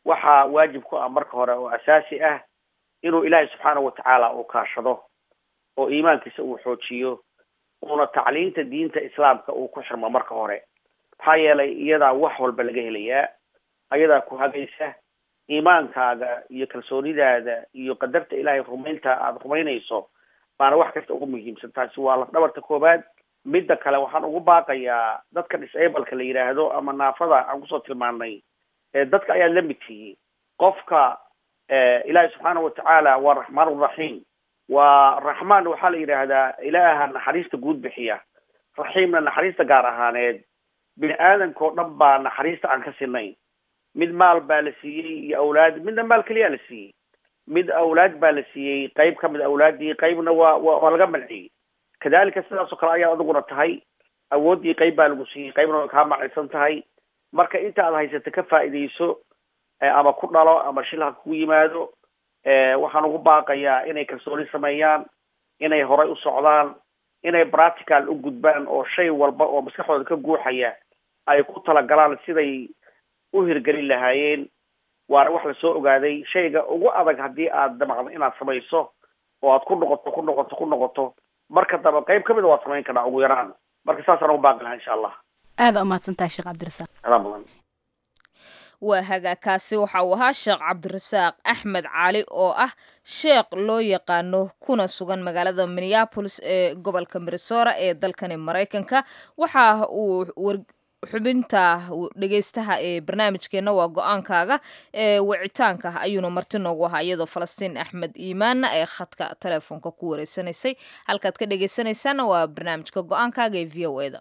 waxaa waajib ku ah marka hore oo asaasi ah inuu ilaahay subxaana watacaala uu kaashado oo iimaankiisa uu xoojiyo uuna tacliinta diinta islaamka uu ku xirmo marka hore maxaa yeelay iyadaa wax walba laga helayaa ayadaa ku hagaysa iimaankaaga iyo kalsoonidaada iyo qadarta ilaahay rumaynta aada rumaynayso baana wax kasta ugu muhiimsan taasi waa lafdhabarta koobaad midda kale waxaan ugu baaqayaa dadka disableka la yidhaahdo ama naafada aan kusoo tilmaanay dadka ayaa la mid tihiin qofka ilaahay subxaana watacaala waa raxmaan raxiim waa raxmaan waxaa la yidhaahdaa ilaaha naxariista guud bixiya raxiimna naxariista gaar ahaaneed bini aadamka oo dhan baa naxariista aan ka sinayn mid maal baa la siiyey iyo awlaad midna maal keliyaa la siiyey mid awlaad baa la siiyey qayb ka mid awlaaddii qaybna waa wa waa laga manciyey kadalika sidaas oo kale ayaa adiguna tahay awooddii qayb baa lagu siiyey qaybna way kaa macaysan tahay marka inta aad haysata ka faa'iidayso ama ku dhalo ama shil ha kugu yimaado waxaan ugu baaqayaa inay kalsooni sameeyaan inay horay u socdaan inay practical u gudbaan oo shay walba oo maskaxdooda ka guuxaya ay ku talagalaan siday u hirgelin lahaayeen waana wax lasoo ogaaday shayga ugu adag haddii aad damacdo inaad samayso oo aad ku noqoto ku noqoto ku noqoto marka dambe qayb ka mid a waad samayn karnaa ugu yaraan marka saasaan ugu baaqi lahaa insha allah aada umahadsantahay sheekh cabdirasaaq adaa mudan waa hagaagkaasi waxa uu ahaa sheekh cabdirasaaq axmed cali oo ah sheekh loo yaqaano kuna sugan magaalada minneapolis ee gobolka minnesota ee dalkani maraykanka waxa uu xubinta dhegeystaha ee barnaamijkeena waa go-aankaaga ee wicitaanka ayuuna marti noogu ahaa iyadoo falastiin axmed iimaanna ee khadka telefoonka ku wareysanaysay halkaad ka dhegeysanaysaana waa barnaamijka go-aankaaga ee v o e da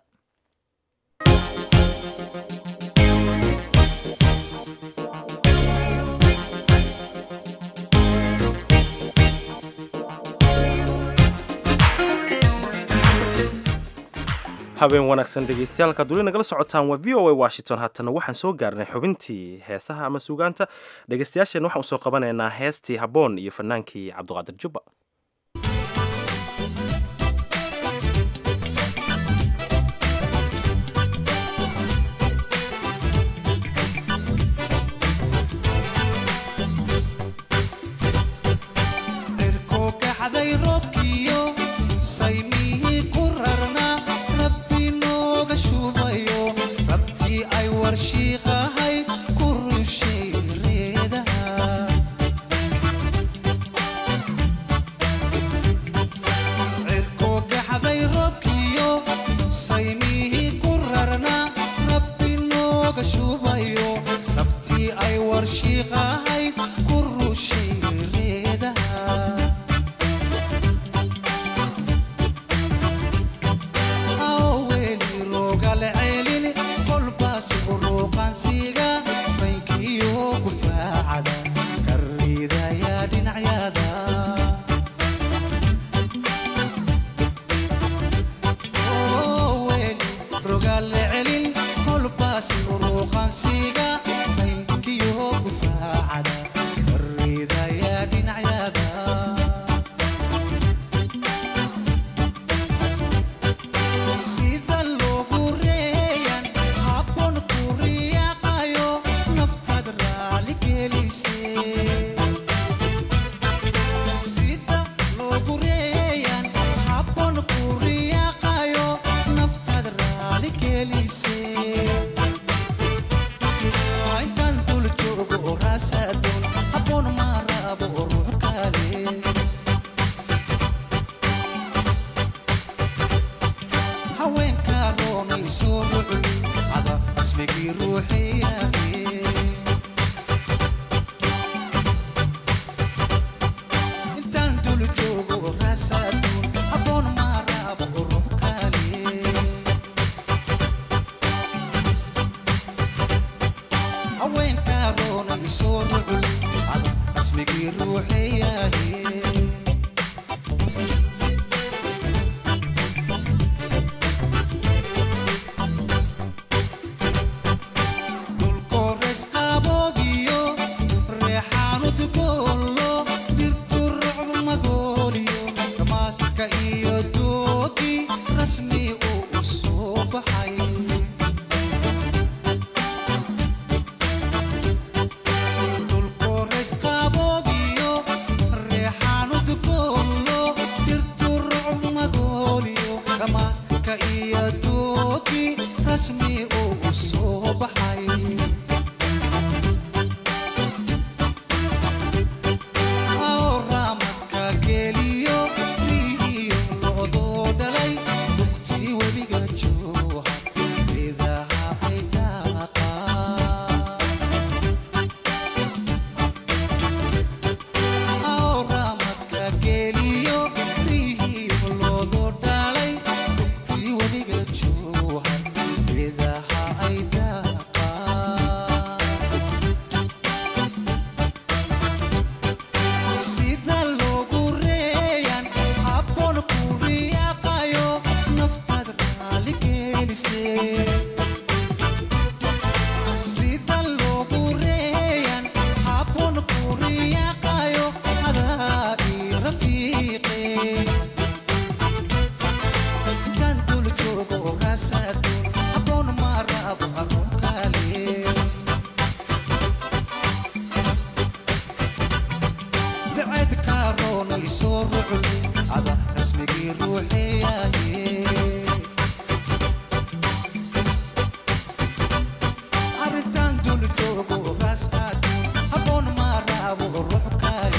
habeen wanaagsan dhegeystayaal kaad weli nagala socotaan waa v o a washington haatana waxaan soo gaarnay xubintii heesaha ama suugaanta dhegeystayaasheen waxaan usoo qabanaynaa heestii habboon iyo fanaankii cabdiqaadir jubba cirkoo kacday roobkiyo saymihii ku rarnaa rabbi nooga shubayo rabtii ay warshiiqahay ku rushay reedaha cirkoo kacday roobkiyo saymihii ku rarnaa rabbi nooga shubayo rabtii ay warshiiqahay ku rushay reedaha aweli rogale celin kolbaas uruqansiga rankiyo kufaacada karidaya dhinacyada Oweli rogale celin kolbaas uruqansiga rankiyo kufaacada karidaya dhinacyada sida loogu reeyan habboon ku riyaaqayo naftaad raali gelise sida loogu reeyan habboon ku riyaaqayo naftaad raali gelise intaan dul joogo oo raasadoon habboon ma rabo oo ruux kale haweenka roonay soo rucli ada ismigii ruuxiyahe intaan dul joogo raasaduun habboon maa raabo oo ruux kale haweenka roonay soo rucli ada ismigii ruuxiyahe kores qaboogiyo reexaanud goollo dhirtu rucb magooliyo damaaska iyo doogi rasmi uu u soo baxay rasmi uu soo baxay ramadka geliyo rihiyo loodoo dhalay lugtii webiga jooha idaha ay daaqaan ramadka geliyo rihiyo loodoo dhalay lugtii webiga jooha idaha ay daaqaan sida loogu reeyaan habboon ku riyaaqayo naftaad raali gelisee sida loogu reeyaan habboon ku riyaaqayo adaa ii rafiiqe intaan dul joogo raasaadun habboon ma rabo haruun kale dacad kaaroonay soo ruclin ada rasmigii ruuxeeyaye arrintan dul joogo raas aadun habboon ma rabo ruux kale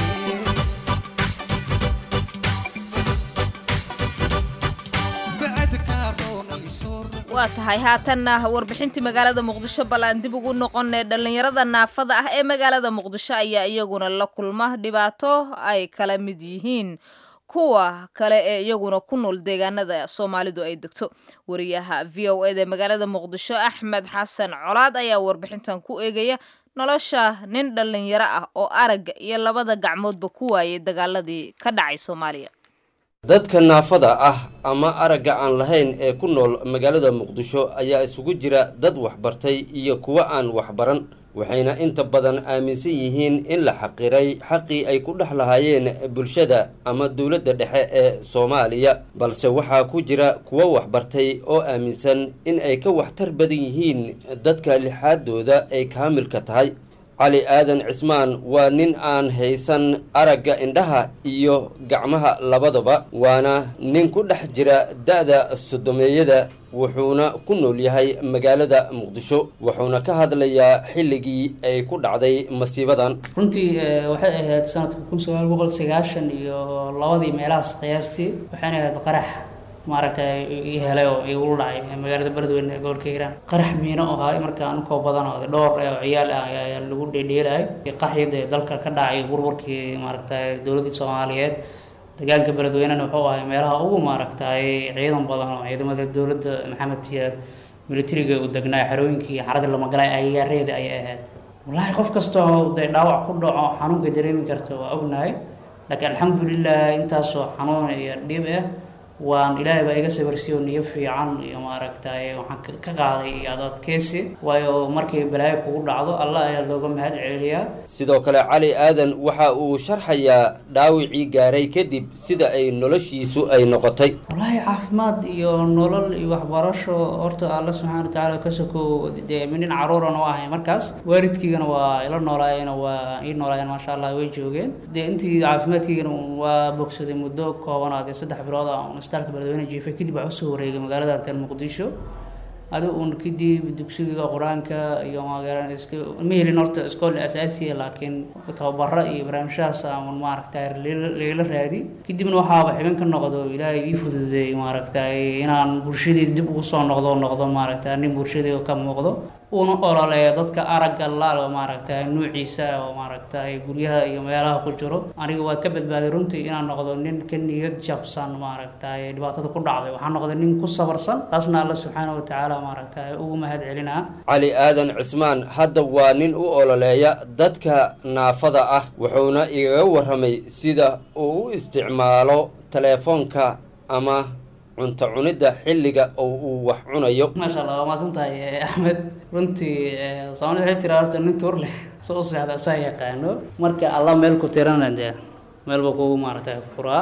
dacad kaaroonay soo waa tahay haatanna warbixintii magaalada muqdisho bal aan dib ugu noqonay dhallinyarada naafada ah ee magaalada muqdisho ayaa iyaguna la kulma dhibaato ay kala mid yihiin kuwa kale ee iyaguna ku nool deegaanada soomaalidu ay degto wariyaha v o eda magaalada muqdisho axmed xasan colaad ayaa warbixintan ku eegaya nolosha nin dhallinyaro ah oo aragga iyo labada gacmoodba ku waayay dagaaladii ka dhacay soomaaliya dadka naafada ah ama aragga aan lahayn ee ku nool magaalada muqdisho ayaa isugu jira dad waxbartay iyo kuwo aan waxbaran waxayna inta badan aaminsan yihiin in la xaqiray xaqii ay ku dhex lahaayeen bulshada ama dowladda dhexe ee soomaaliya balse waxaa ku jira kuwo waxbartay oo aaminsan in ay ka waxtar badan yihiin dadka lixaadooda ay kaamilka tahay cali aadan cismaan waa nin aan haysan aragga indhaha iyo gacmaha labadaba waana nin ku dhex jira da-da sodomeeyada wuxuuna ku nool yahay magaalada muqdisho wuxuuna ka hadlayaa xilligii ay ku dhacday masiibadan runtii eh, waxay ahayd sanadka kun sagaal boqol sagaashan iyo labadii meelahaas qiyaastii waxayna ahayd qarax maaragtay ii helay oo igu dhacay magaalada beledweyne ee gobolka hiiraan qarax miino oo ahaa markaa ankoo badan oo dhowr eh, oo ciyaal ah ayaa ayaa lagu dheedheelayay qaxyada ee dalka ka dhacay burburkii maaragtay dowladdii soomaaliyeed deegaanka beledweynena wuxuu ahay meelaha ugu maaragtay ciidan badan oo ciidamada dowladda maxamed siyaad militariga uu degnaa xerooyinkii xaradii lamagalay agagaareeda ayay ahayd wallaahi qof kastoo dee dhaawac ku dhaco xanuunka dareemi karta waa ognahay laakiin alxamdulilah intaasoo xanuun iyo dhib ah waan ilaahay baa iga sabarsiiyo niyo fiican iyo maaragtay waxaan ka- ka qaaday iyo ad adkeysi waayo markay balaayo kugu dhacdo allah ayaa looga mahad celiyaa sidoo kale cali aadan waxa uu sharxayaa dhaawicii gaaray kadib sida ay noloshiisu ay noqotay wallaahi caafimaad iyo nolol iyo waxbarasho horta alla subxaana watacaala ka sokow dee nin caruuran oo ahay markaas waalidkiigana waa ila noolaayeen oo waa ii noolaayeen maasha allah way joogeen dee intii caafimaadkiigana waa bogsaday muddo koobanaad ee saddex bilood ah un isbitaalka beledweyne jiifay kadib waxaa usoo wareegay magaalada tel muqdisho adigu un kadib dugsiga qur-aanka iyo magaran iska ma helin horta iskool asaasiya laakiin tababaro iyo barnaamijyahaas aan maaragtay lagala raadi kadibna waxaaba xibin ka noqdo ilaahay ii fududeeyey maaragtay inaan bulshadii dib ugu soo noqdo noqdo maaragtay nin bulshadii ka muuqdo una ololeeyo dadka aragga laal maaragtay nuuciisa oo maaragtay guryaha iyo meelaha ku jiro aniga waa ka badbaaday runtii inaan noqdo nin ka niyad jabsan maaragtay dhibaatada ku dhacday waxaan noqday nin ku sabarsan taasna alla subxaana watacaala maaragtay ugu mahad celinaa cali aadan cismaan hadda waa nin u ololeeya dadka naafada ah wuxuuna igaga warramay sida uu u isticmaalo teleefoonka ama cunto cunidda xilliga oo uu wax cunayo maasha allah waa maasan tahay eh, axmed runtii eh, soomaalida waxay tiraa horta nin tuur leh soo u seexda asaa yaqaano marka alla meel ku tirana dee meel buu kugu maaragtay furaa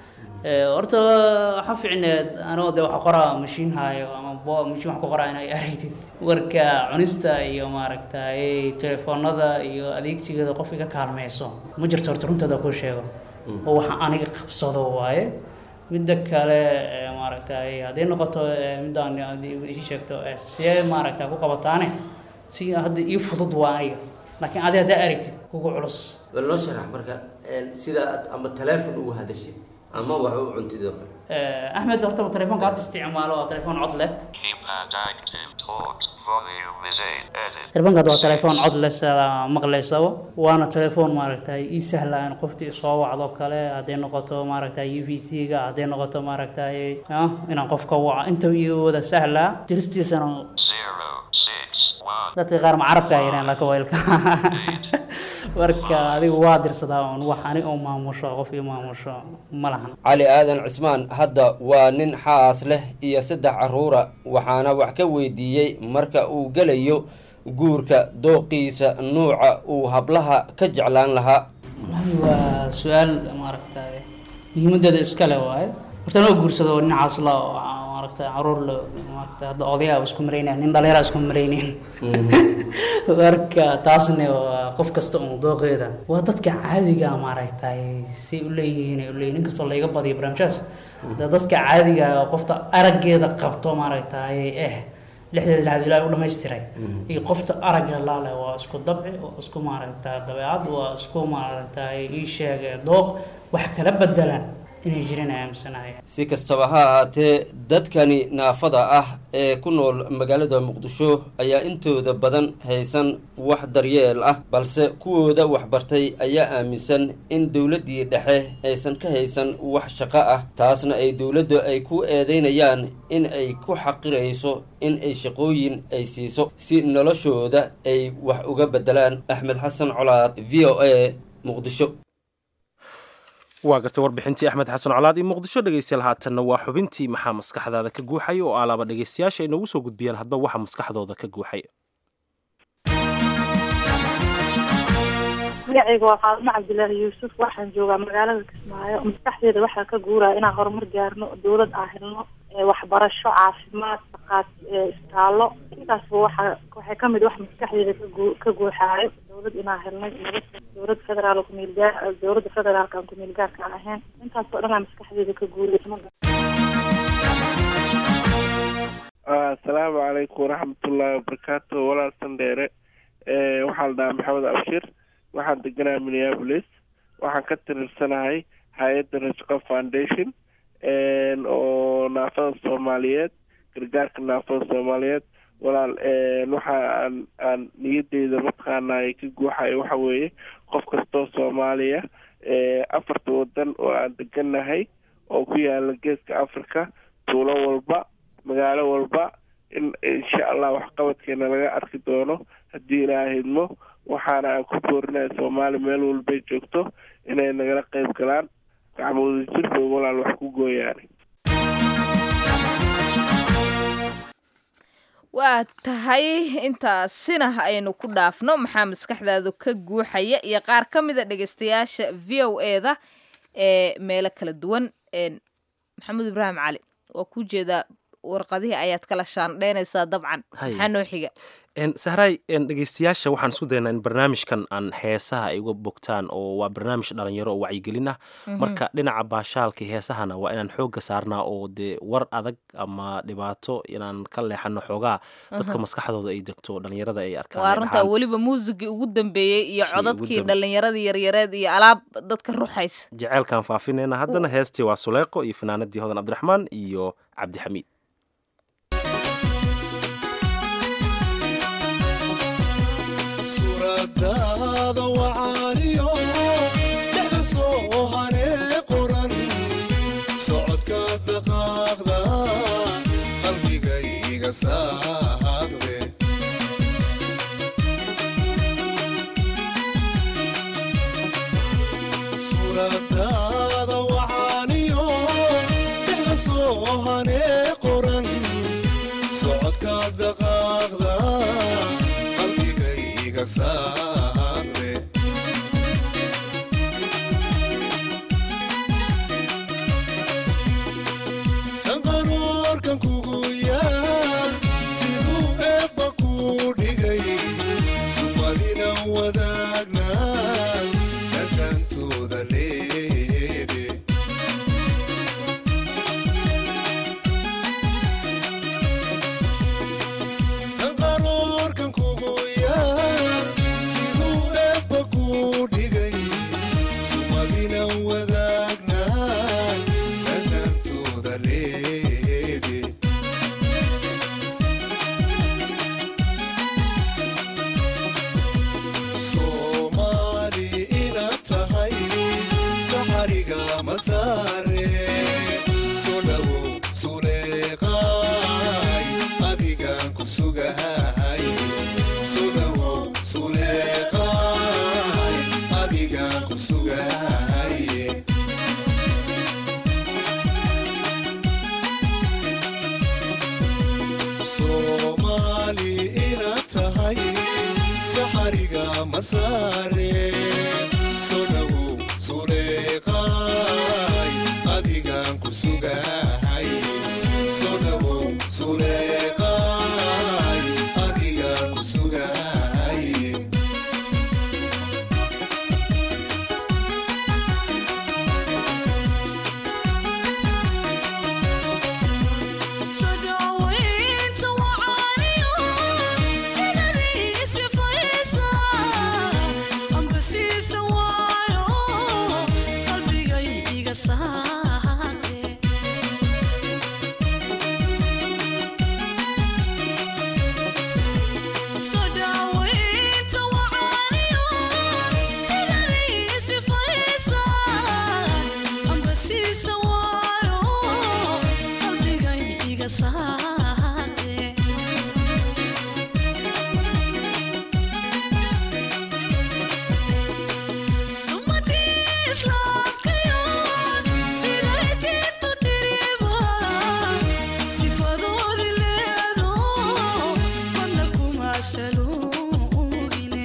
Eh, horta waxaa fiicneed anoo dee wax qoraa mashiin haayo ama bo mashiin wax ku qoraa inay aragtid warka cunista iyo maaragtay telefoonada iyo adeegsigeeda qofka ka kaalmeyso ma jirto horta runteeda ku sheego oo waxa aniga qabsado waaye midda kale ee, maaragtay hadday noqoto ee, midaan aad ii sheegto ee, see maaragta ku qabataane si hadda ii fudud waa aniga laakiin adi haddaa aragtid kugu culus bal noo sharax marka een, sida aad ama taleefon ugu hadashid ama wax u cuntid oo kale Ee, axmed horta telefoonka hadda isticmaalo waa telefoon cod leh Keypad active talk volume is 8 edit. telefoonka hadda waa telefoon cod leh sida maqlaysaba waana telefoon maaragtay ii sahla in qoftii soo wacdo kale hadday noqoto maaragtay u v c ga hadday noqoto maaragtay ah, inaan qofka waco inta iyo wada sahlaa diristiisana Zero six one. dadka qaar ma carabka ay yiraan laakiin waylka marka adigu waa dirsadaa un wax ani oo maamusho qof ii maamusho ma lahan cali aadan cismaan hadda waa nin xaas leh iyo saddex caruura waxaana wax ka weydiiyey marka uu gelayo guurka dooqiisa nuuca uu hablaha ka jeclaan lahaa wallahi waa su-aal maaragtay muhiimadeeda iskale waaye horta noo guursado nin caasla oo maaragtay caruur le maaragtay hadda odayaa isku maraynaya nin dhalinyara isku maraynayn marka taasna waa qof kasta un dooqeeda waa dadka caadiga maaragtay si u leeyihiin ay u leeyihin nin kastoo layga badiyo barnaamijyaas da dadka caadiga oo qofta araggeeda qabto maaragtay eh lixdeeda lixaad ilaahay u dhammaystiray iyo qofta aragga laale waa isku dabci waa isku maaragtay dabeecad waa isku maaragtay ii sheeg dooq wax kala bedelan inay jireen ay aaminsanahay si kastaba ha ahaatee dadkani naafada ah ee ku nool magaalada muqdisho ayaa intooda badan haysan wax daryeel ah balse kuwooda waxbartay ayaa aaminsan in dowladdii dhexe aysan ka haysan wax shaqo ah taasna ay dowladda ay ku eedeynayaan in ay ku xaqirayso in ay shaqooyin ay siiso si noloshooda ay wax uga bedelaan axmed xasan colaad v o a muqdisho waa gartay warbixintii axmed xasan colaad iyo muqdisho dhegeystayaal haatanna waa xubintii maxaa maskaxdaada ka guuxay oo alaaba dhegeystayaasha ay noogu soo gudbiyaan hadba waxa maskaxdooda ka guuxay magacayga waa faadimo cabdilaahi yuusuf waxaan joogaa magaalada kismaayo maskaxdeeda waxaa ka guuraya inaan horumar gaarno dowlad aan helno ee waxbarasho caafimaad dhaqaat ee isbitaallo intaasba waxa waxay kamid wax maskaxdeeda ka guu ka guuxaayo dowlad inaan helnay nabad dowlad federaal oo kumeel gaar dowladda federaalka aan kumeel gaarka aan ahayn intaasoo dhan aa maskaxdeeda ka guuraysa asalaamu calaykum waraxmatullaahi wabarakaatu walaal sandheere Eh, waxaa la dhahaa maxamed abshir waxaan deganaa minneapolis waxaan ka tirirsanahay hay-adda rashqa foundation en, oo naafada soomaaliyeed gargaarka naafada soomaaliyeed walaal en, waxa aan aan niyadeyda mataqaana ay ka guuxayo waxa weeye qof kastoo soomaaliya eh, afarta wadan oo aan deganahay oo ku yaala geeska africa tuulo walba magaalo walba in insha allah waxqabadkeena laga arki doono haddii ilaaha hidmo waxaana aan ku boorinaya soomaali meel walbay joogto inay nagala qayb galaan gacmooda jir bay walaal wax ku gooyaan waa tahay intaasina aynu ku dhaafno maxaa maskaxdaadu ka guuxaya iyo qaar ka mida dhegeystayaasha v o e da ee meelo kala duwan een, maxamed ibraahim cali waa kuu jeedaa warqadihii ayaad kala shaandheynaysaa dabcan Hay. maxaa noo xiga En, sahray en, dhegeystayaasha waxaan isku daynaa in barnaamijkan aan heesaha ay uga bogtaan oo waa barnaamij dhalinyaro oo wacyigelin ah Mhm. marka dhinaca baashaalka heesahana waa inaan xoogga saarnaa oo dee war adag ama dhibaato inaan ka leexano xoogaa dadka Aha. maskaxdooda ay degto dhalinyarada ay arkaan waa ay runtaa dhahaan, weliba muusigii ugu dambeeyey iyo Kii ugu codadkii dambe- dhallinyaradii yaryareed iyo alaab dadka ruxaysa jeceylkaan faafinayna haddana heestii waa suleeqo iyo fanaanadii hodan cabdiraxmaan iyo cabdixamiid suuradaada wacaaniyo dhexda soo hanee qoran socodka dhaqaaqda qalbigayga saaqde suuradaada wacaaniyo dhexda soo hanee qoran socodka dhaqaaqda qalbigayga saaqde sareede soomaali inaad tahay saxariga masaare soo dhawow suleeqaay adigaan ku sugahay soo dhawow suleeqaay adigaan ku sugahay soomaali inaad tahay saxariga masaare soo dhawow suleeqaay adigaan ku sugahay soo dhawow suleeqaay adigaan ku sugahay Sojawaynta wacaaniyo sidadii sifaysa amba siisa waayo qalbigay iga saare Sojawaynta wacaaniyo sidadii sifaysa amba siisa waayo qalbigay iga saare sumadii islaamkayo siday diintu tiriba sifadoodi leedo mana kuma saluugine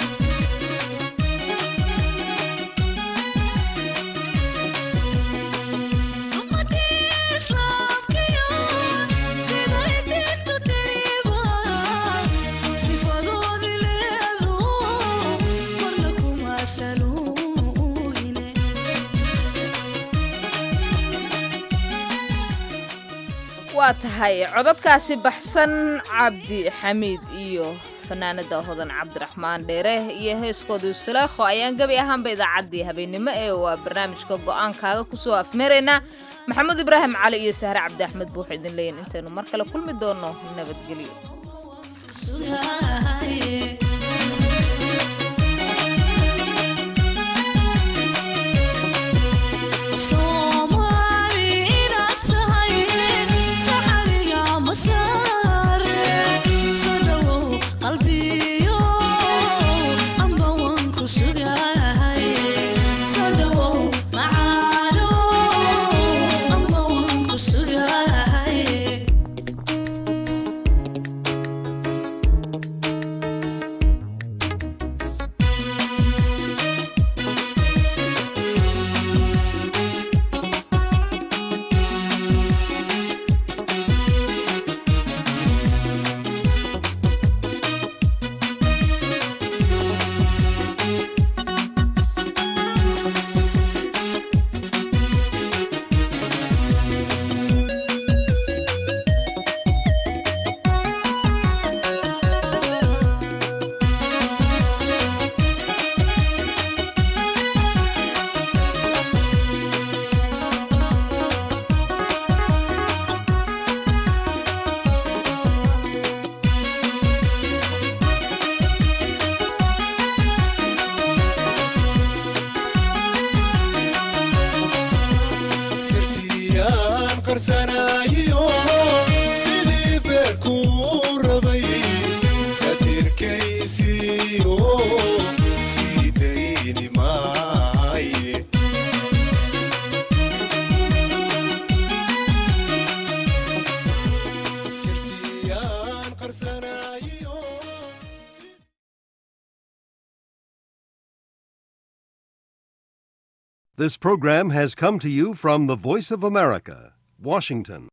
sumadii islaamkayo siday diintu tiriba sifadoodi leedo marna kuma saluugine waa tahay codadkaasi baxsan cabdi xamiid iyo fanaanada hodan cabdiraxmaan dheere iyo heeskoodii sulaakho ayaan gebi ahaanba idaacaddii habeennimo ee waa barnaamijka go'aankaaga kusoo afmeeraynaa maxamuud ibraahim cali iyo sahre cabdi axmed buux idin leeyin intaynu mar kale kulmi doono nabadgelyo Soomaali inaad tahay saxariga masaare soo dhawow qalbiyo amba waan ku sugahay soo dhawow macaano amba waan ku sugahay sirtiyaan qarsanayo sidii beerkuu rabay satirkaysiyo sii dayni maaye sirtiyaan qarsanayo This program has come to you from the Voice of America, Washington.